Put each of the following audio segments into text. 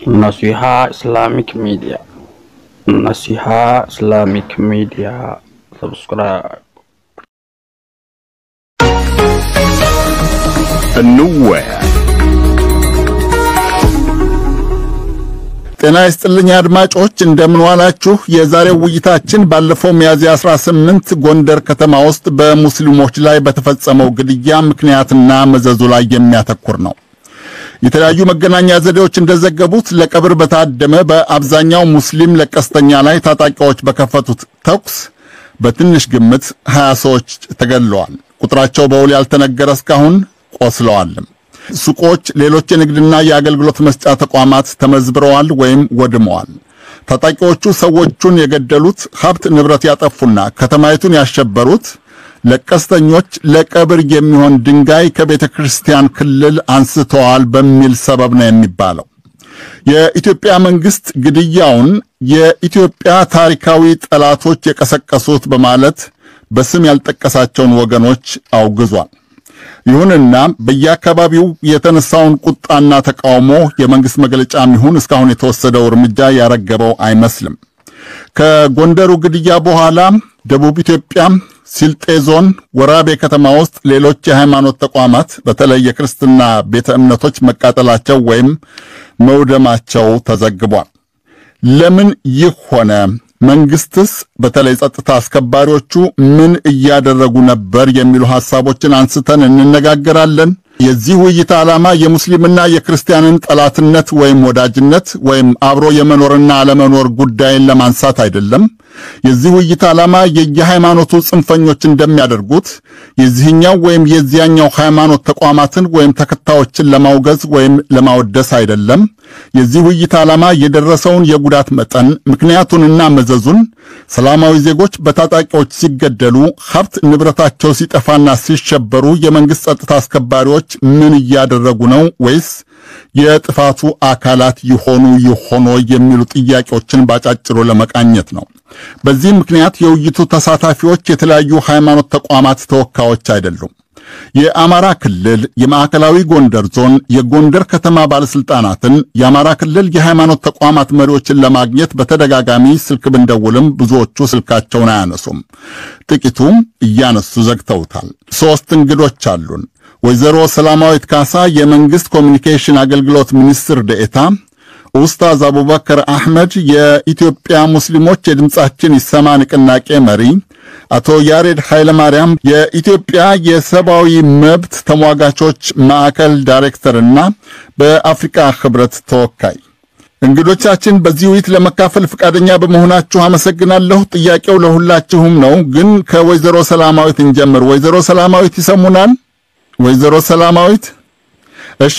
Nasiha Islamic Media. Nasiha Islamic Media. Subscribe. እንወያይ። ጤና ይስጥልኝ አድማጮች፣ እንደምን ዋላችሁ? የዛሬው ውይይታችን ባለፈው ሚያዝያ 18 ጎንደር ከተማ ውስጥ በሙስሊሞች ላይ በተፈጸመው ግድያ ምክንያትና መዘዙ ላይ የሚያተኩር ነው። የተለያዩ መገናኛ ዘዴዎች እንደዘገቡት ለቀብር በታደመ በአብዛኛው ሙስሊም ለቀስተኛ ላይ ታጣቂዎች በከፈቱት ተኩስ በትንሽ ግምት 20 ሰዎች ተገድለዋል። ቁጥራቸው በውል ያልተነገረ እስካሁን ቆስለዋልም። ሱቆች፣ ሌሎች የንግድና የአገልግሎት መስጫ ተቋማት ተመዝብረዋል ወይም ወድመዋል። ታጣቂዎቹ ሰዎቹን የገደሉት ሀብት ንብረት ያጠፉና ከተማይቱን ያሸበሩት ለቀስተኞች ለቀብር የሚሆን ድንጋይ ከቤተ ክርስቲያን ክልል አንስተዋል በሚል ሰበብ ነው የሚባለው። የኢትዮጵያ መንግስት ግድያውን የኢትዮጵያ ታሪካዊ ጠላቶች የቀሰቀሱት በማለት በስም ያልጠቀሳቸውን ወገኖች አውግዟል። ይሁንና በየአካባቢው የተነሳውን ቁጣና ተቃውሞ የመንግስት መግለጫም ይሁን እስካሁን የተወሰደው እርምጃ ያረገበው አይመስልም። ከጎንደሩ ግድያ በኋላ ደቡብ ኢትዮጵያ ሲልጤ ዞን ወራቤ ከተማ ውስጥ ሌሎች የሃይማኖት ተቋማት በተለይ የክርስትና ቤተ እምነቶች መቃጠላቸው ወይም መውደማቸው ተዘግቧል። ለምን ይህ ሆነ? መንግስትስ በተለይ ጸጥታ አስከባሪዎቹ ምን እያደረጉ ነበር? የሚሉ ሐሳቦችን አንስተን እንነጋገራለን። የዚህ ውይይት ዓላማ የሙስሊምና የክርስቲያንን ጠላትነት ወይም ወዳጅነት ወይም አብሮ የመኖርና አለመኖር ጉዳይን ለማንሳት አይደለም። የዚህ ውይይት ዓላማ የየሃይማኖቱ ጽንፈኞች እንደሚያደርጉት የዚህኛው ወይም የዚያኛው ሃይማኖት ተቋማትን ወይም ተከታዮችን ለማውገዝ ወይም ለማወደስ አይደለም። የዚህ ውይይት ዓላማ የደረሰውን የጉዳት መጠን ምክንያቱንና መዘዙን፣ ሰላማዊ ዜጎች በታጣቂዎች ሲገደሉ፣ ሀብት ንብረታቸው ሲጠፋና ሲሸበሩ የመንግሥት ጸጥታ አስከባሪዎች ምን እያደረጉ ነው ወይስ የጥፋቱ አካላት ይሆኑ ይሆኖ የሚሉ ጥያቄዎችን ባጫጭሩ ለመቃኘት ነው። በዚህ ምክንያት የውይይቱ ተሳታፊዎች የተለያዩ ሃይማኖት ተቋማት ተወካዮች አይደሉም። የአማራ ክልል፣ የማዕከላዊ ጎንደር ዞን፣ የጎንደር ከተማ ባለስልጣናትን፣ የአማራ ክልል የሃይማኖት ተቋማት መሪዎችን ለማግኘት በተደጋጋሚ ስልክ ብንደውልም ብዙዎቹ ስልካቸውን አያነሱም። ጥቂቱም እያነሱ ዘግተውታል። ሦስት እንግዶች አሉን። ወይዘሮ ሰላማዊት ካሳ የመንግስት ኮሚኒኬሽን አገልግሎት ሚኒስትር ደኤታ፣ ኡስታዝ አቡበከር አህመድ የኢትዮጵያ ሙስሊሞች የድምጻችን ይሰማ ንቅናቄ መሪ፣ አቶ ያሬድ ኃይለማርያም የኢትዮጵያ የሰብአዊ መብት ተሟጋቾች ማዕከል ዳይሬክተርና በአፍሪካ ህብረት ተወካይ እንግዶቻችን በዚህ ውይይት ለመካፈል ፈቃደኛ በመሆናችሁ አመሰግናለሁ። ጥያቄው ለሁላችሁም ነው፣ ግን ከወይዘሮ ሰላማዊት እንጀምር። ወይዘሮ ሰላማዊት ይሰሙናል? ወይዘሮ ሰላማዊት እሺ።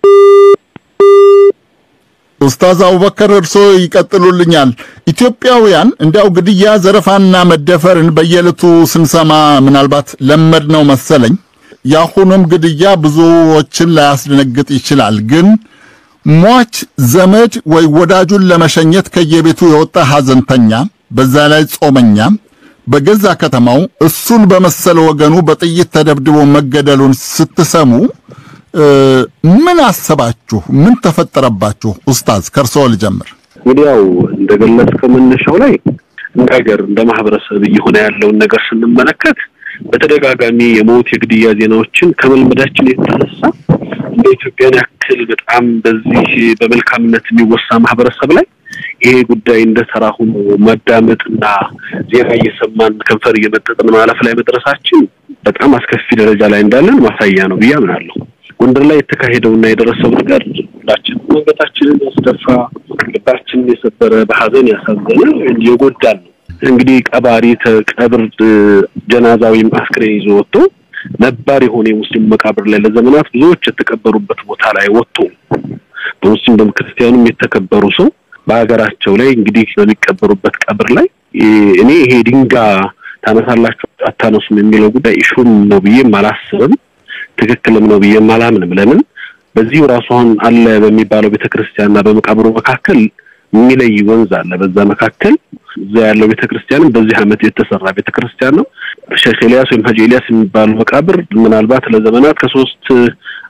ኡስታዝ አቡበከር እርሶ ይቀጥሉልኛል። ኢትዮጵያውያን እንዲያው ግድያ፣ ዘረፋና መደፈርን በየዕለቱ ስንሰማ ምናልባት ለመድ ነው መሰለኝ። የአሁኑም ግድያ ብዙዎችን ላያስደነግጥ ይችላል። ግን ሟች ዘመድ ወይ ወዳጁን ለመሸኘት ከየቤቱ የወጣ ሐዘንተኛ፣ በዛ ላይ ጾመኛ በገዛ ከተማው እሱን በመሰለ ወገኑ በጥይት ተደብድቦ መገደሉን ስትሰሙ ምን አሰባችሁ? ምን ተፈጠረባችሁ? ኡስታዝ ከርሶ ልጀምር። እንግዲህ ያው እንደገለጽከው መነሻው ላይ እንደ ሀገር እንደ ማህበረሰብ እየሆነ ያለውን ነገር ስንመለከት በተደጋጋሚ የሞት የግድያ ዜናዎችን ከመልመዳችን የተነሳ እንደ ኢትዮጵያን ያክል በጣም በዚህ በመልካምነት የሚወሳ ማህበረሰብ ላይ ይሄ ጉዳይ እንደ ተራ ሆኖ ማዳመጥና ዜና እየሰማን ከንፈር እየመጠጥን ማለፍ ላይ መድረሳችን በጣም አስከፊ ደረጃ ላይ እንዳለን ማሳያ ነው ብዬ አምናለሁ። ጎንደር ላይ የተካሄደውና የደረሰው ነገር ሁላችን አንገታችንን ያስደፋ፣ ልባችንን የሰበረ፣ በሀዘን ያሳዘነ የጎዳን ነው። እንግዲህ ቀባሪ ከቀብር ጀናዛ ወይም አስክሬን ይዞ ወጥቶ ነባር የሆነ የሙስሊም መቃብር ላይ ለዘመናት ብዙዎች የተቀበሩበት ቦታ ላይ ወጥቶ በሙስሊም በክርስቲያኑም የተከበሩ ሰው በሀገራቸው ላይ እንግዲህ በሚቀበሩበት ቀብር ላይ እኔ ይሄ ድንጋይ ታነሳላችሁ አታነሱም የሚለው ጉዳይ ኢሹም ነው ብዬም አላስብም። ትክክልም ነው ብዬም አላምንም። ለምን በዚሁ ራሱ አሁን አለ በሚባለው ቤተክርስቲያንና በመቃብሩ መካከል የሚለይ ወንዝ አለ። በዛ መካከል እዛ ያለው ቤተክርስቲያንም በዚህ ዓመት የተሰራ ቤተክርስቲያን ነው። ሼክ ኤልያስ ወይም ሀጂ ኤልያስ የሚባሉ መቃብር ምናልባት ለዘመናት ከሶስት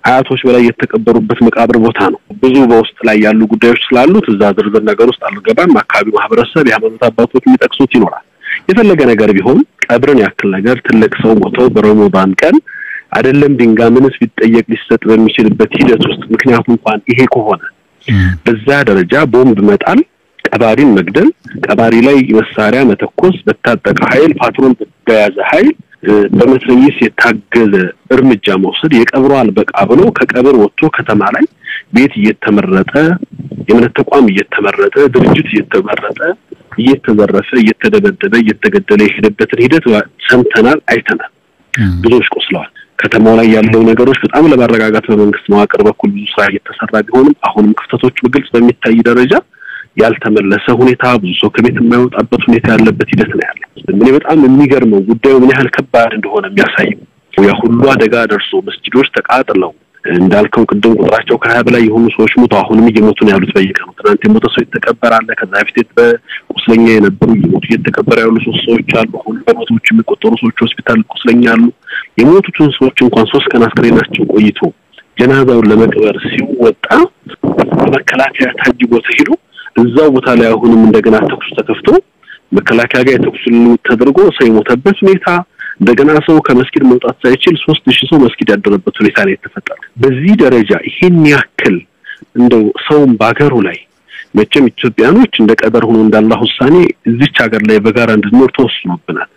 አያቶች በላይ የተቀበሩበት መቃብር ቦታ ነው። ብዙ በውስጥ ላይ ያሉ ጉዳዮች ስላሉት እዛ ዝርዝር ነገር ውስጥ አልገባም። አካባቢ ማህበረሰብ፣ የሃይማኖት አባቶች የሚጠቅሱት ይኖራል። የፈለገ ነገር ቢሆን ቀብርን ያክል ነገር ትልቅ ሰው ሞተው በረመዳን ቀን አይደለም ድንጋይ ምንስ ቢጠየቅ ሊሰጥ በሚችልበት ሂደት ውስጥ ምክንያቱ እንኳን ይሄ ከሆነ በዛ ደረጃ ቦምብ መጣል፣ ቀባሪን መግደል፣ ቀባሪ ላይ መሳሪያ መተኮስ፣ በታጠቀ ኃይል ፓትሮል በያዘ ኃይል በመትረየስ የታገዘ እርምጃ መውሰድ የቀብሮ አልበቃ ብሎ ከቀብር ወጥቶ ከተማ ላይ ቤት እየተመረጠ የእምነት ተቋም እየተመረጠ ድርጅት እየተመረጠ እየተዘረፈ እየተደበደበ እየተገደለ የሄደበትን ሂደት ሰምተናል፣ አይተናል። ብዙዎች ቆስለዋል። ከተማው ላይ ያለው ነገሮች በጣም ለማረጋጋት በመንግስት መዋቅር በኩል ብዙ ስራ እየተሰራ ቢሆንም አሁንም ክፍተቶች በግልጽ በሚታይ ደረጃ ያልተመለሰ ሁኔታ ብዙ ሰው ከቤት የማይወጣበት ሁኔታ ያለበት ሂደት ነው ያለው። እኔ በጣም የሚገርመው ጉዳዩ ምን ያህል ከባድ እንደሆነ የሚያሳየው ያ ሁሉ አደጋ ደርሶ መስጂዶች ተቃጥለው እንዳልከው ቅድም ቁጥራቸው ከሀያ በላይ የሆኑ ሰዎች ሞተው አሁንም እየሞቱ ነው ያሉት በየቀኑ። ትናንት የሞተ ሰው የተቀበረ አለ። ከዛ በፊት በቁስለኛ የነበሩ እየሞቱ እየተቀበረ ያሉ ሶስት ሰዎች አሉ። አሁን በመቶዎች የሚቆጠሩ ሰዎች ሆስፒታል ቁስለኛ አሉ። የሞቱትን ሰዎች እንኳን ሶስት ቀን አስክሬናቸው ቆይቶ ጀናዛውን ለመቅበር ሲወጣ በመከላከያ ታጅቦ ተሄዶ እዛው ቦታ ላይ አሁንም እንደገና ተኩስ ተከፍቶ መከላከያ ጋር የተኩስ ልውውጥ ተደርጎ ሰው የሞተበት ሁኔታ እንደገና ሰው ከመስጊድ መውጣት ሳይችል ሶስት ሺህ ሰው መስጊድ ያደረበት ሁኔታ ነው የተፈጠረ። በዚህ ደረጃ ይሄን ያክል እንደው ሰውም በሀገሩ ላይ መቼም ኢትዮጵያኖች እንደ ቀደር ሆኖ እንዳላህ ውሳኔ እዚች ሀገር ላይ በጋራ እንድንኖር ተወስኖብናል።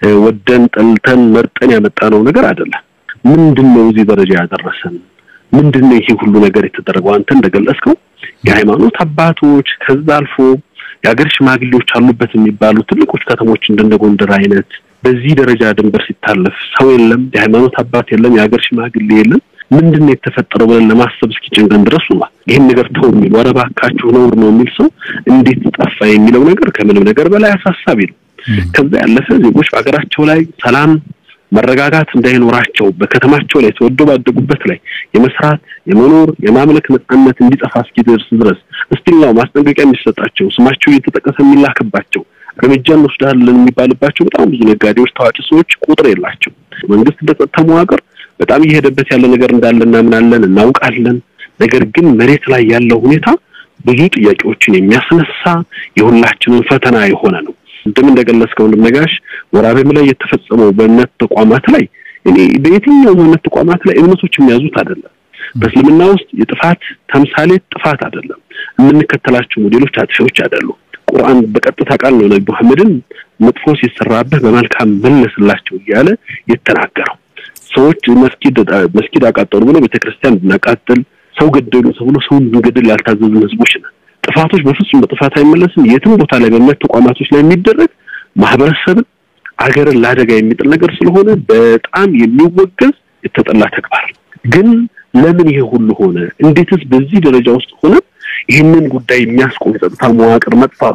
ወደን ጠልተን መርጠን ያመጣነው ነገር አይደለም። ምንድን ነው እዚህ ደረጃ ያደረሰን? ምንድን ነው ይሄ ሁሉ ነገር የተደረገው? አንተ እንደገለጽከው የሃይማኖት አባቶች ከዛ አልፎ የሀገር ሽማግሌዎች አሉበት የሚባሉ ትልቆች ከተሞች እንደነ ጎንደር አይነት በዚህ ደረጃ ድንበር ሲታለፍ ሰው የለም፣ የሃይማኖት አባት የለም፣ የሀገር ሽማግሌ የለም። ምንድን ነው የተፈጠረው ብለን ለማሰብ እስኪጨንቀን ድረስ ሆኗል። ይህን ነገር ተው የሚል ኧረ እባካችሁ ነውር ነው የሚል ሰው እንዴት ጠፋ የሚለው ነገር ከምንም ነገር በላይ አሳሳቢ ነው። ከዛ ያለፈ ዜጎች በሀገራቸው ላይ ሰላም መረጋጋት እንዳይኖራቸው በከተማቸው ላይ ተወደው ባደጉበት ላይ የመስራት የመኖር የማምለክ ነጻነት እንዲጠፋ እስኪደርስ ድረስ እስቲላው ማስጠንቀቂያ የሚሰጣቸው ስማቸው እየተጠቀሰ የሚላክባቸው እርምጃ እንወስዳለን የሚባልባቸው በጣም ብዙ ነጋዴዎች፣ ታዋቂ ሰዎች ቁጥር የላቸው። መንግስት በጸጥታ መዋቅር በጣም እየሄደበት ያለ ነገር እንዳለ እናምናለን፣ እናውቃለን። ነገር ግን መሬት ላይ ያለው ሁኔታ ብዙ ጥያቄዎችን የሚያስነሳ የሁላችንን ፈተና የሆነ ነው። እንደም እንደገለጽከው ነጋሽ ወራቤም ላይ የተፈጸመው በእምነት ተቋማት ላይ እኔ በየትኛው እምነት ተቋማት ላይ እምነቶች የሚያዙት አይደለም። በእስልምና ውስጥ የጥፋት ተምሳሌት ጥፋት አይደለም። የምንከተላቸው ሞዴሎች አጥፊዎች አይደሉም። ቁርአን በቀጥታ ቃል ነው ነቢ መሐመድን መጥፎ ሲሰራብህ በመልካም መለስላቸው እያለ የተናገረው። ሰዎች መስጊድ መስጊድ አቃጠሉ ብሎ ቤተክርስቲያን ብናቃጥል ሰው ገደሉ ተብሎ ሰውን ብንገድል ያልታዘዝን ህዝቦች ነን። ጥፋቶች በፍጹም በጥፋት አይመለስም። የትም ቦታ ላይ በእምነት ተቋማቶች ላይ የሚደረግ ማህበረሰብን አገርን ለአደጋ የሚጥል ነገር ስለሆነ በጣም የሚወገዝ የተጠላ ተግባር ግን ለምን ይሄ ሁሉ ሆነ? እንዴትስ በዚህ ደረጃ ውስጥ ሆነ ይህንን ጉዳይ የሚያስቆም የጸጥታ መዋቅር መጥፋቱ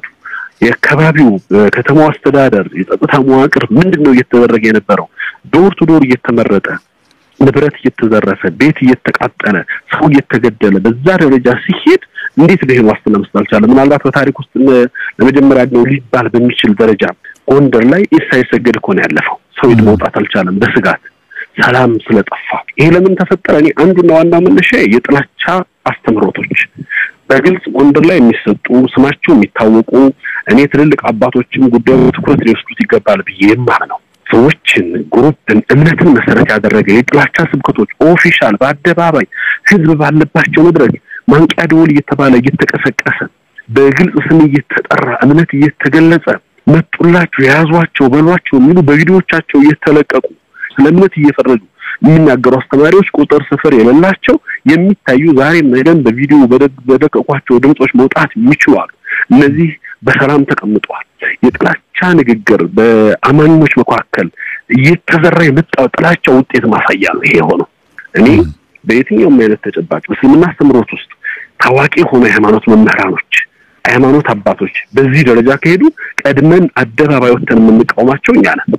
የአካባቢው ከተማው አስተዳደር የጸጥታ መዋቅር ምንድን ነው እየተደረገ የነበረው? ዶር ቱ ዶር እየተመረጠ ንብረት እየተዘረፈ ቤት እየተቃጠለ ሰው እየተገደለ በዛ ደረጃ ሲሄድ እንዴት ነው ይሄን ዋስትና መስጠት አልቻለ? ምናልባት በታሪክ ውስጥ ለመጀመሪያ ነው ሊባል በሚችል ደረጃ ጎንደር ላይ ኢሳ ይሰገድ እኮ ነው ያለፈው። ሰው መውጣት አልቻለም በስጋት ሰላም ስለጠፋ። ይሄ ለምን ተፈጠረ? እኔ አንዱና ዋናው መነሻ የጥላቻ አስተምህሮቶች በግልጽ ጎንደር ላይ የሚሰጡ ስማቸው የሚታወቁ እኔ ትልልቅ አባቶችም ጉዳዩ ትኩረት ሊወስዱት ይገባል ብዬ የማምነው ሰዎችን፣ ግሩፕን፣ እምነትን መሰረት ያደረገ የጥላቻ ስብከቶች ኦፊሻል በአደባባይ ህዝብ ባለባቸው መድረክ ማንቂያ ደወል እየተባለ እየተቀሰቀሰ በግልጽ ስም እየተጠራ እምነት እየተገለጸ መጡላቸው፣ የያዟቸው፣ በሏቸው የሚሉ በቪዲዮዎቻቸው እየተለቀቁ ስለ እምነት እየፈረጁ የሚናገሩ አስተማሪዎች ቁጥር ስፍር የሌላቸው የሚታዩ ዛሬም ነገም በቪዲዮ በደቀቋቸው ድምጾች መውጣት የሚችሉ አሉ። እነዚህ በሰላም ተቀምጠዋል። የጥላቻ ንግግር በአማኞች መካከል እየተዘራ የመጣው ጥላቻ ውጤት ማሳያ ነው። ይሄ የሆነው እኔ በየትኛውም አይነት ተጨባጭ በእስልምና አስተምሮት ውስጥ ታዋቂ የሆኑ የሃይማኖት መምህራኖች፣ ሃይማኖት አባቶች በዚህ ደረጃ ከሄዱ ቀድመን አደባባይ ወጥተን የምንቃወማቸው እኛ ነን።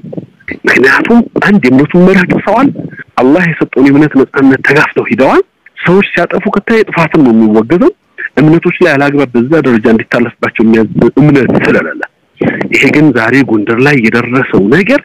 ምክንያቱም አንድ የእምነቱን መርህ ጥሰዋል። አላህ የሰጠውን የእምነት ነጻነት ተጋፍተው ሂደዋል። ሰዎች ሲያጠፉ ከታየ ጥፋትም ነው የሚወገዘው። እምነቶች ላይ አላግባብ በዛ ደረጃ እንዲታለፍባቸው የሚያዝ እምነት ስለሌለ፣ ይሄ ግን ዛሬ ጎንደር ላይ የደረሰው ነገር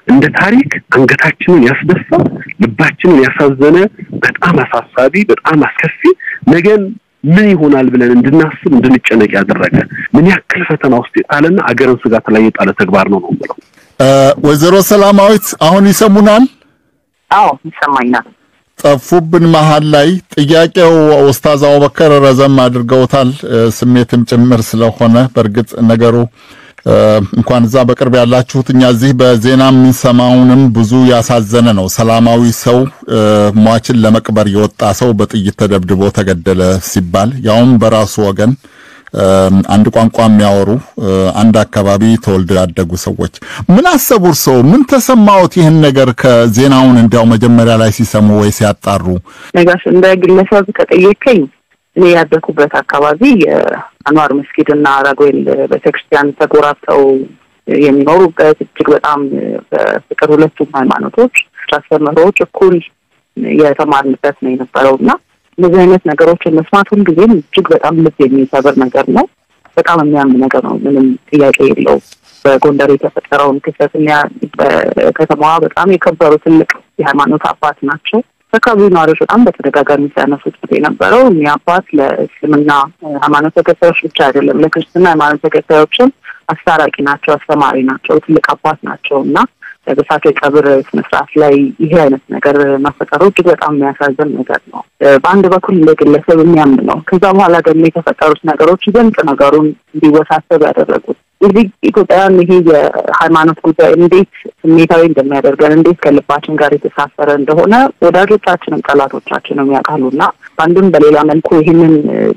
እንደ ታሪክ አንገታችንን ያስደፋ ልባችንን ያሳዘነ በጣም አሳሳቢ በጣም አስከፊ ነገን ምን ይሆናል ብለን እንድናስብ እንድንጨነቅ ያደረገ ምን ያክል ፈተና ውስጥ የጣለና አገርን ስጋት ላይ የጣለ ተግባር ነው ነው ብለው ወይዘሮ ሰላማዊት አሁን ይሰሙናል? አዎ ይሰማኛል። ጠፉብን መሀል ላይ ጥያቄው ኡስታዝ አቡበከር ረዘም አድርገውታል፣ ስሜትም ጭምር ስለሆነ በእርግጥ ነገሩ እንኳን እዛ በቅርብ ያላችሁት እኛ እዚህ በዜና የምንሰማውንም ብዙ ያሳዘነ ነው። ሰላማዊ ሰው ሟችን ለመቅበር የወጣ ሰው በጥይት ተደብድቦ ተገደለ ሲባል ያውም በራሱ ወገን አንድ ቋንቋ የሚያወሩ አንድ አካባቢ ተወልደው ያደጉ ሰዎች ምን አሰቡ? እርስዎ ምን ተሰማዎት? ይህን ነገር ከዜናውን እንዲያው መጀመሪያ ላይ ሲሰሙ ወይ ሲያጣሩ? ነጋሽ እንደ ግለሰብ ከጠየቀኝ እኔ ያደኩበት አካባቢ የአንዋር መስጊድ እና ራጉኤል ቤተክርስቲያን ተጎራብተው የሚኖሩበት እጅግ በጣም በፍቅር ሁለቱም ሃይማኖቶች አስተምህሮዎች እኩል የተማርንበት ነው የነበረው እና እንደዚህ አይነት ነገሮችን መስማት ሁልጊዜም እጅግ በጣም ልብ የሚሰብር ነገር ነው። በጣም የሚያም ነገር ነው። ምንም ጥያቄ የለው። በጎንደር የተፈጠረውን ክስተት በከተማዋ በጣም የከበሩ ትልቅ የሃይማኖት አባት ናቸው። አካባቢው ነዋሪዎች በጣም በተደጋጋሚ ሲያነሱት የነበረው እኒህ አባት ለእስልምና ሃይማኖት ተከታዮች ብቻ አይደለም፣ ለክርስትና ሃይማኖት ተከታዮችም አስታራቂ ናቸው፣ አስተማሪ ናቸው፣ ትልቅ አባት ናቸው እና በእሳቸው የቀብር ስነስርዓት ላይ ይሄ አይነት ነገር መፈጠሩ እጅግ በጣም የሚያሳዝን ነገር ነው። በአንድ በኩል እንደ ግለሰብ የሚያም ነው። ከዛ በኋላ ደግሞ የተፈጠሩት ነገሮች ይበልጥ ነገሩን እንዲወሳሰብ ያደረጉት እዚህ ኢትዮጵያውያን ይሄ የሃይማኖት ጉዳይ እንዴት ስሜታዊ እንደሚያደርገን እንዴት ከልባችን ጋር የተሳሰረ እንደሆነ ወዳጆቻችንም ጠላቶቻችንም ያውቃሉ እና በአንድም በሌላ መልኩ ይህንን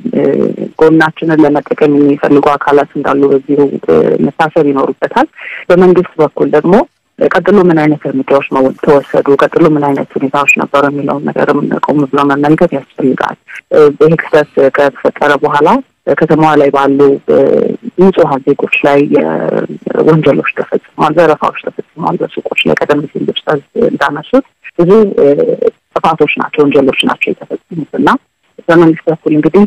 ጎናችንን ለመጠቀም የሚፈልጉ አካላት እንዳሉ በዚሁ መታሰብ ይኖሩበታል። በመንግስት በኩል ደግሞ ቀጥሎ ምን አይነት እርምጃዎች ተወሰዱ፣ ቀጥሎ ምን አይነት ሁኔታዎች ነበሩ የሚለውን ነገርም ቆም ብሎ መመልከት ያስፈልጋል። ይህ ክስተት ከተፈጠረ በኋላ ከተማዋ ላይ ባሉ ንጹሐን ዜጎች ላይ ወንጀሎች ተፈጽመዋል፣ ዘረፋዎች ተፈጽመዋል። በሱቆች ላይ ቀደም ሲል ኡስታዝ እንዳነሱት ብዙ ጥፋቶች ናቸው፣ ወንጀሎች ናቸው የተፈጸሙት እና በመንግስት በኩል እንግዲህ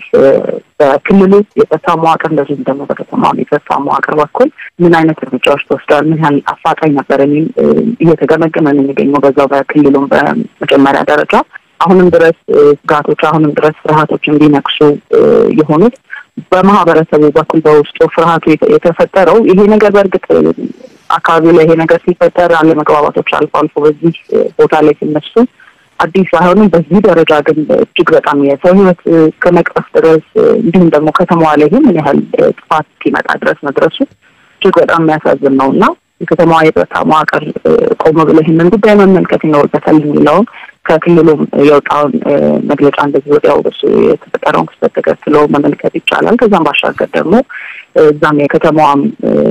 በክልሉ የጸጥታ መዋቅር እንደዚሁም ደግሞ በከተማው የጸጥታ መዋቅር በኩል ምን አይነት እርምጃዎች ተወስደዋል፣ ምን ያህል አፋጣኝ ነበር የሚል እየተገመገመ ነው የሚገኘው በዛው በክልሉም በመጀመሪያ ደረጃ አሁንም ድረስ ስጋቶች አሁንም ድረስ ፍርሃቶች እንዲነክሱ የሆኑት በማህበረሰቡ በኩል በውስጡ ፍርሃቱ የተፈጠረው ይሄ ነገር በእርግጥ አካባቢው ላይ ይሄ ነገር ሲፈጠር አለመግባባቶች አልፎ አልፎ በዚህ ቦታ ላይ ሲነሱ አዲስ ባይሆንም በዚህ ደረጃ ግን እጅግ በጣም የሰው ሕይወት እስከ መቅጠፍ ድረስ እንዲሁም ደግሞ ከተማዋ ላይ ምን ያህል ጥፋት እስኪመጣ ድረስ መድረሱ እጅግ በጣም የሚያሳዝን ነው እና የከተማዋ የጸጥታ መዋቅር ቆም ብሎ ይህንን ጉዳይ መመልከት ይኖርበታል የሚለውን ከክልሉም የወጣውን መግለጫ እንደዚህ ወዲያው እሱ የተፈጠረውን ክስተት ተከትሎ መመልከት ይቻላል። ከዛም ባሻገር ደግሞ እዛም የከተማዋም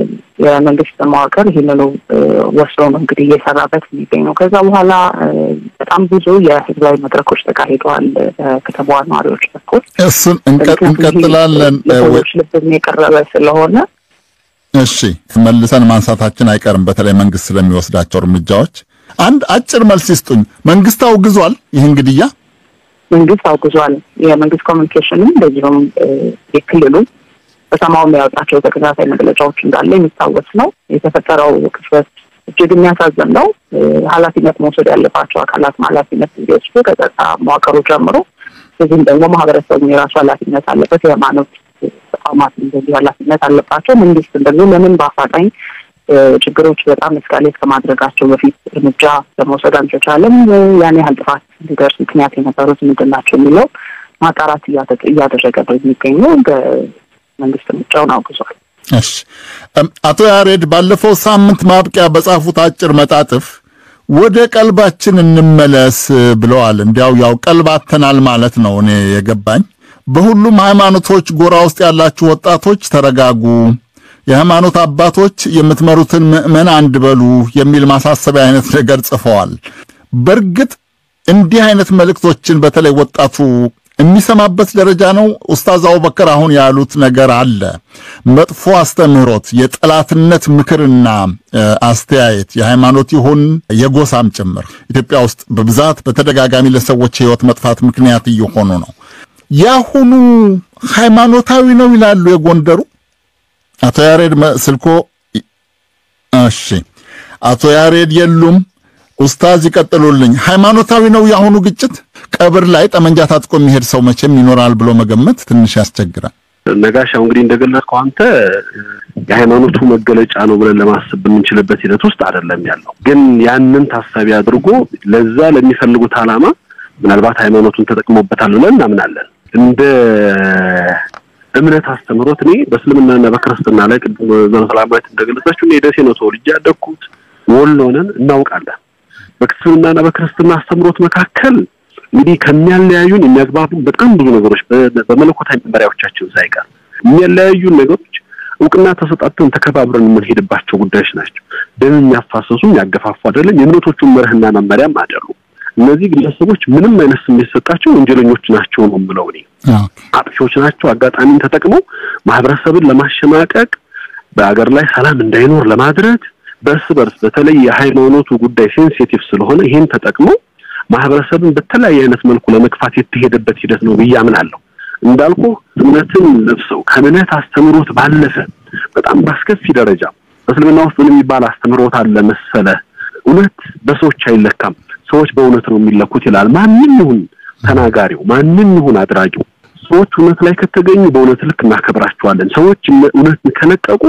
የመንግስት መዋቅር ይህንኑ ወስዶ ነው እንግዲህ እየሰራበት የሚገኘው። ከዛ በኋላ በጣም ብዙ የህዝባዊ መድረኮች ተካሂደዋል በከተማዋ ነዋሪዎች በኩል እሱን እንቀጥላለን። ሰዎች ልብም የቀረበ ስለሆነ እሺ መልሰን ማንሳታችን አይቀርም። በተለይ መንግስት ስለሚወስዳቸው እርምጃዎች አንድ አጭር መልስ ይስጡኝ። መንግስት አውግዟል ይህን ግድያ? መንግስት አውግዟል። የመንግስት ኮሚኒኬሽንም እንደዚሁም የክልሉ በሰማው የሚያወጣቸው ተከታታይ መግለጫዎች እንዳለ የሚታወስ ነው። የተፈጠረው ክስተት እጅግ የሚያሳዝን ነው። ኃላፊነት መውሰድ ያለባቸው አካላት ኃላፊነት እንዲወስዱ ከጸጥታ መዋቅሩ ጀምሮ እዚህም ደግሞ ማህበረሰቡ የራሱ ኃላፊነት አለበት። የሃይማኖት ተቋማት እንደዚህ ኃላፊነት አለባቸው። መንግስት እንደዚህ ለምን በአፋጣኝ ችግሮች በጣም እስካሌት ከማድረጋቸው በፊት እርምጃ ለመውሰድ አልተቻለም? ያን ያህል ጥፋት እንዲደርስ ምክንያት የነበሩት ምንድን ናቸው የሚለው ማጣራት እያደረገ ነው የሚገኘው። መንግስት እርምጃውን አውግዟል። እሺ፣ አቶ ያሬድ ባለፈው ሳምንት ማብቂያ በጻፉት አጭር መጣጥፍ ወደ ቀልባችን እንመለስ ብለዋል። እንዲያው ያው ቀልባተናል ማለት ነው እኔ የገባኝ። በሁሉም ሃይማኖቶች ጎራ ውስጥ ያላችሁ ወጣቶች ተረጋጉ፣ የሃይማኖት አባቶች የምትመሩትን ምዕመን አንድ በሉ የሚል ማሳሰቢያ አይነት ነገር ጽፈዋል። በእርግጥ እንዲህ አይነት መልእክቶችን በተለይ ወጣቱ የሚሰማበት ደረጃ ነው። ኡስታዝ አቡበከር አሁን ያሉት ነገር አለ። መጥፎ አስተምህሮት፣ የጠላትነት ምክርና አስተያየት የሃይማኖት ይሁን የጎሳም ጭምር ኢትዮጵያ ውስጥ በብዛት በተደጋጋሚ ለሰዎች ሕይወት መጥፋት ምክንያት እየሆኑ ነው። ያሁኑ ሃይማኖታዊ ነው ይላሉ የጎንደሩ አቶ ያሬድ ስልኮ። እሺ አቶ ያሬድ የሉም። ኡስታዝ ይቀጥሉልኝ። ሃይማኖታዊ ነው የአሁኑ ግጭት? ቀብር ላይ ጠመንጃ ታጥቆ የሚሄድ ሰው መቼም ይኖራል ብሎ መገመት ትንሽ ያስቸግራል። ነጋሽ አሁን እንግዲህ እንደገለጽከው አንተ የሃይማኖቱ መገለጫ ነው ብለን ለማሰብ በምንችልበት ሂደት ውስጥ አይደለም ያለው። ግን ያንን ታሳቢ አድርጎ ለዛ ለሚፈልጉት ዓላማ ምናልባት ሃይማኖቱን ተጠቅሞበታል ብለን እናምናለን። እንደ እምነት አስተምህሮት እኔ በእስልምናና በክርስትና ላይ ቅድም ሰላማዊት እንደገለጸችው እኔ ደሴ ነው ተወልጄ ያደግኩት፣ ወሎ ነን፣ እናውቃለን። በእስልምናና በክርስትና አስተምህሮት መካከል እንግዲህ ከሚያለያዩን የሚያግባቡን በጣም ብዙ ነገሮች በመለኮታዊ መመሪያዎቻችን ሳይቀር የሚያለያዩን ነገሮች እውቅና ተሰጣጥተን ተከባብረን የምንሄድባቸው ጉዳዮች ናቸው። ደም የሚያፋሰሱ የሚያገፋፉ አይደለም። የእምነቶቹን መርህና መመሪያም አይደሉም። እነዚህ ግለሰቦች ምንም አይነት ስሜት ሰጣቸው ወንጀለኞች ናቸው ነው የምለው እኔ። አጥፊዎች ናቸው። አጋጣሚን ተጠቅመው ማህበረሰብን ለማሸማቀቅ በአገር ላይ ሰላም እንዳይኖር ለማድረግ በእርስ በርስ በተለይ የሃይማኖቱ ጉዳይ ሴንሲቲቭ ስለሆነ ይህን ተጠቅመው ማህበረሰብን በተለያየ አይነት መልኩ ለመግፋት የተሄደበት ሂደት ነው ብዬ አምናለሁ። እንዳልኩ እምነትን ለብሰው ከእምነት አስተምሮት ባለፈ በጣም በአስከፊ ደረጃ በእስልምና ውስጥ ምን የሚባል አስተምሮት አለ መሰለ? እውነት በሰዎች አይለካም፣ ሰዎች በእውነት ነው የሚለኩት ይላል። ማንም ይሁን ተናጋሪው፣ ማንም ይሁን አድራጊው፣ ሰዎች እውነት ላይ ከተገኙ በእውነት ልክ እናከብራቸዋለን። ሰዎች እውነትን ከለቀቁ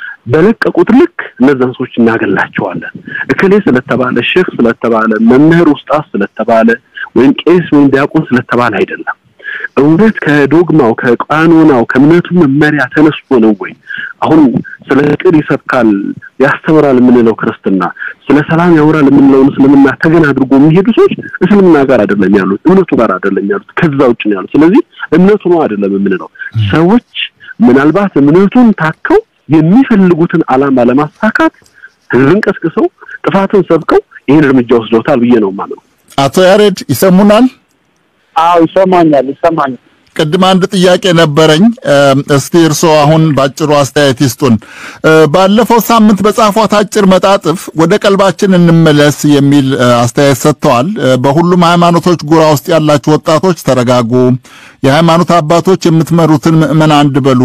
በለቀቁት ልክ እነዛን ሰዎች እናገላቸዋለን። እከሌ ስለተባለ ሼክ ስለተባለ መምህር ውስጣት ስለተባለ ወይም ቄስ ወይም ዲያቆን ስለተባለ አይደለም። እውነት ከዶግማው ከቃኖናው ከእምነቱ መመሪያ ተነስቶ ነው ወይ? አሁን ስለ ፍቅር ይሰብካል ያስተምራል የምንለው ክርስትና፣ ስለ ሰላም ያወራል የምንለውን እስልምና ተገን አድርጎ የሚሄዱ ሰዎች እስልምና ጋር አይደለም ያሉት፣ እምነቱ ጋር አይደለም ያሉት፣ ከዛ ውጭ ነው ያሉት። ስለዚህ እምነቱ ነው አይደለም የምንለው። ሰዎች ምናልባት እምነቱን ታከው የሚፈልጉትን ዓላማ ለማሳካት ህዝብን ቀስቅሰው ጥፋትን ሰብከው ይህን እርምጃ ወስደውታል ብዬ ነው የማምነው። አቶ ያሬድ ይሰሙናል? አዎ ይሰማኛል፣ ይሰማኛል። ቅድም አንድ ጥያቄ ነበረኝ። እስቲ እርስዎ አሁን ባጭሩ አስተያየት ይስጡን። ባለፈው ሳምንት በጻፏት አጭር መጣጥፍ ወደ ቀልባችን እንመለስ የሚል አስተያየት ሰጥተዋል። በሁሉም ሃይማኖቶች ጎራ ውስጥ ያላችሁ ወጣቶች ተረጋጉ፣ የሃይማኖት አባቶች የምትመሩትን ምዕመን አንድ በሉ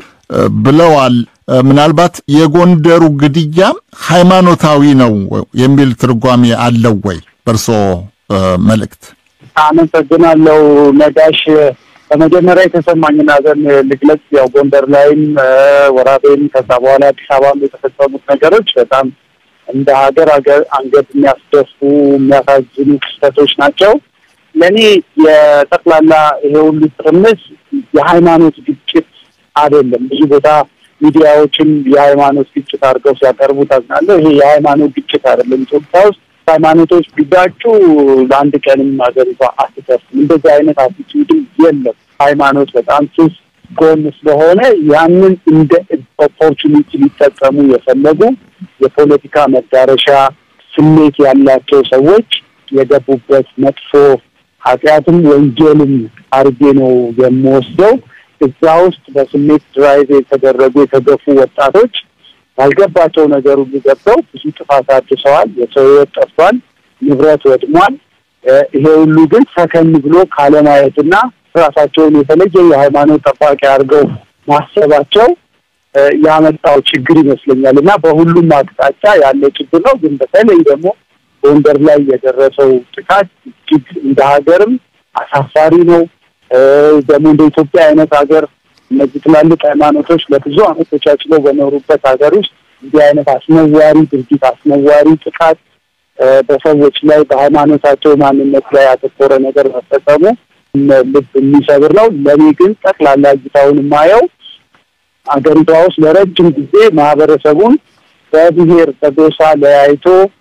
ብለዋል። ምናልባት የጎንደሩ ግድያ ሃይማኖታዊ ነው የሚል ትርጓሜ አለው ወይ በእርስዎ መልእክት? አመሰግናለሁ ነጋሽ። በመጀመሪያ የተሰማኝን ሐዘን ልግለጽ። ያው ጎንደር ላይም ወራቤም ከዛ በኋላ አዲስ አበባም የተፈጸሙት ነገሮች በጣም እንደ ሀገር ሀገር አንገት የሚያስደፉ የሚያሳዝኑ ክስተቶች ናቸው። ለእኔ የጠቅላላ ይሄ ሁሉ ትርምስ የሃይማኖት ግጭት አይደለም። ብዙ ቦታ ሚዲያዎችም የሃይማኖት ግጭት አድርገው ሲያቀርቡ ታዝናለሁ። ይሄ የሃይማኖት ግጭት አይደለም። ኢትዮጵያ ውስጥ ሃይማኖቶች ቢጋጩ ለአንድ ቀንም ሀገሪቷ አትተርፍም። እንደዚህ አይነት አቲቲዩድም የለም። ሃይማኖት በጣም ስስ ጎን ስለሆነ ያንን እንደ ኦፖርቹኒቲ ሊጠቀሙ የፈለጉ የፖለቲካ መዳረሻ ስሜት ያላቸው ሰዎች የገቡበት መጥፎ ኃጢአትም ወንጀልም አርጌ ነው የምወስደው። እዛ ውስጥ በስሜት ድራይቭ የተደረጉ የተገፉ ወጣቶች ያልገባቸው ነገር ሁሉ ገብተው ብዙ ጥፋት አድርሰዋል። የሰው ሕይወት ጠፍቷል፣ ንብረት ወድሟል። ይሄ ሁሉ ግን ሰከን ብሎ ካለማየትና ራሳቸውን የተለየ የሃይማኖት ጠባቂ አድርገው ማሰባቸው ያመጣው ችግር ይመስለኛል እና በሁሉም አቅጣጫ ያለ ችግር ነው። ግን በተለይ ደግሞ ጎንደር ላይ የደረሰው ጥቃት እጅግ እንደ ሀገርም አሳፋሪ ነው። ደግሞ እንደ ኢትዮጵያ አይነት ሀገር እነዚህ ትላልቅ ሃይማኖቶች ለብዙ ዓመት ተቻችለው በኖሩበት ሀገር ውስጥ እንዲህ አይነት አስነዋሪ ድርጊት፣ አስነዋሪ ጥቃት በሰዎች ላይ በሃይማኖታቸው ማንነት ላይ ያተኮረ ነገር መፈጸሙ ልብ የሚሰብር ነው። ለእኔ ግን ጠቅላላ እይታውን የማየው ሀገሪቷ ውስጥ ለረጅም ጊዜ ማህበረሰቡን በብሔር በጎሳ ለያይቶ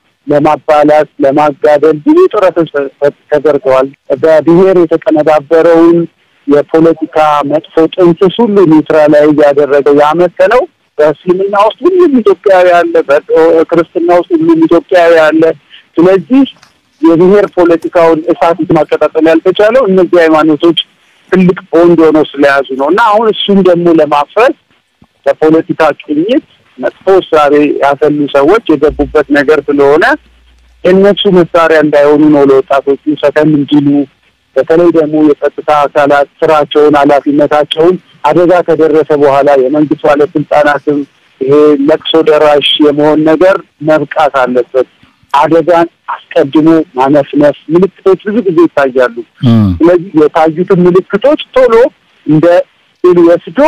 ለማባላት ለማጋደል ብዙ ጥረቶች ተደርገዋል። በብሔር የተቀነባበረውን የፖለቲካ መጥፎ ጥንስስ ሁሉ ኒውትራላይዝ ያደረገው ያመከነው በእስልምና ውስጥ ሁሉም ኢትዮጵያዊ አለ፣ በክርስትና ውስጥ ሁሉም ኢትዮጵያዊ አለ። ስለዚህ የብሔር ፖለቲካውን እሳት ማቀጣጠል ያልተቻለው እነዚህ ሃይማኖቶች ትልቅ ቦንድ ሆነው ስለያዙ ነው እና አሁን እሱም ደግሞ ለማፍረስ በፖለቲካ ቅኝት መጥፎ እሳቤ ያፈሉ ሰዎች የገቡበት ነገር ስለሆነ የእነሱ መሳሪያ እንዳይሆኑ ነው ለወጣቶቹ ሰከን እንዲሉ በተለይ ደግሞ የጸጥታ አካላት ስራቸውን፣ ኃላፊነታቸውን አደጋ ከደረሰ በኋላ የመንግስት ባለስልጣናትም ይሄ ለቅሶ ደራሽ የመሆን ነገር መብቃት አለበት። አደጋን አስቀድሞ ማነፍነፍ ምልክቶች ብዙ ጊዜ ይታያሉ። ስለዚህ የታዩትን ምልክቶች ቶሎ እንደ ስል ወስዶ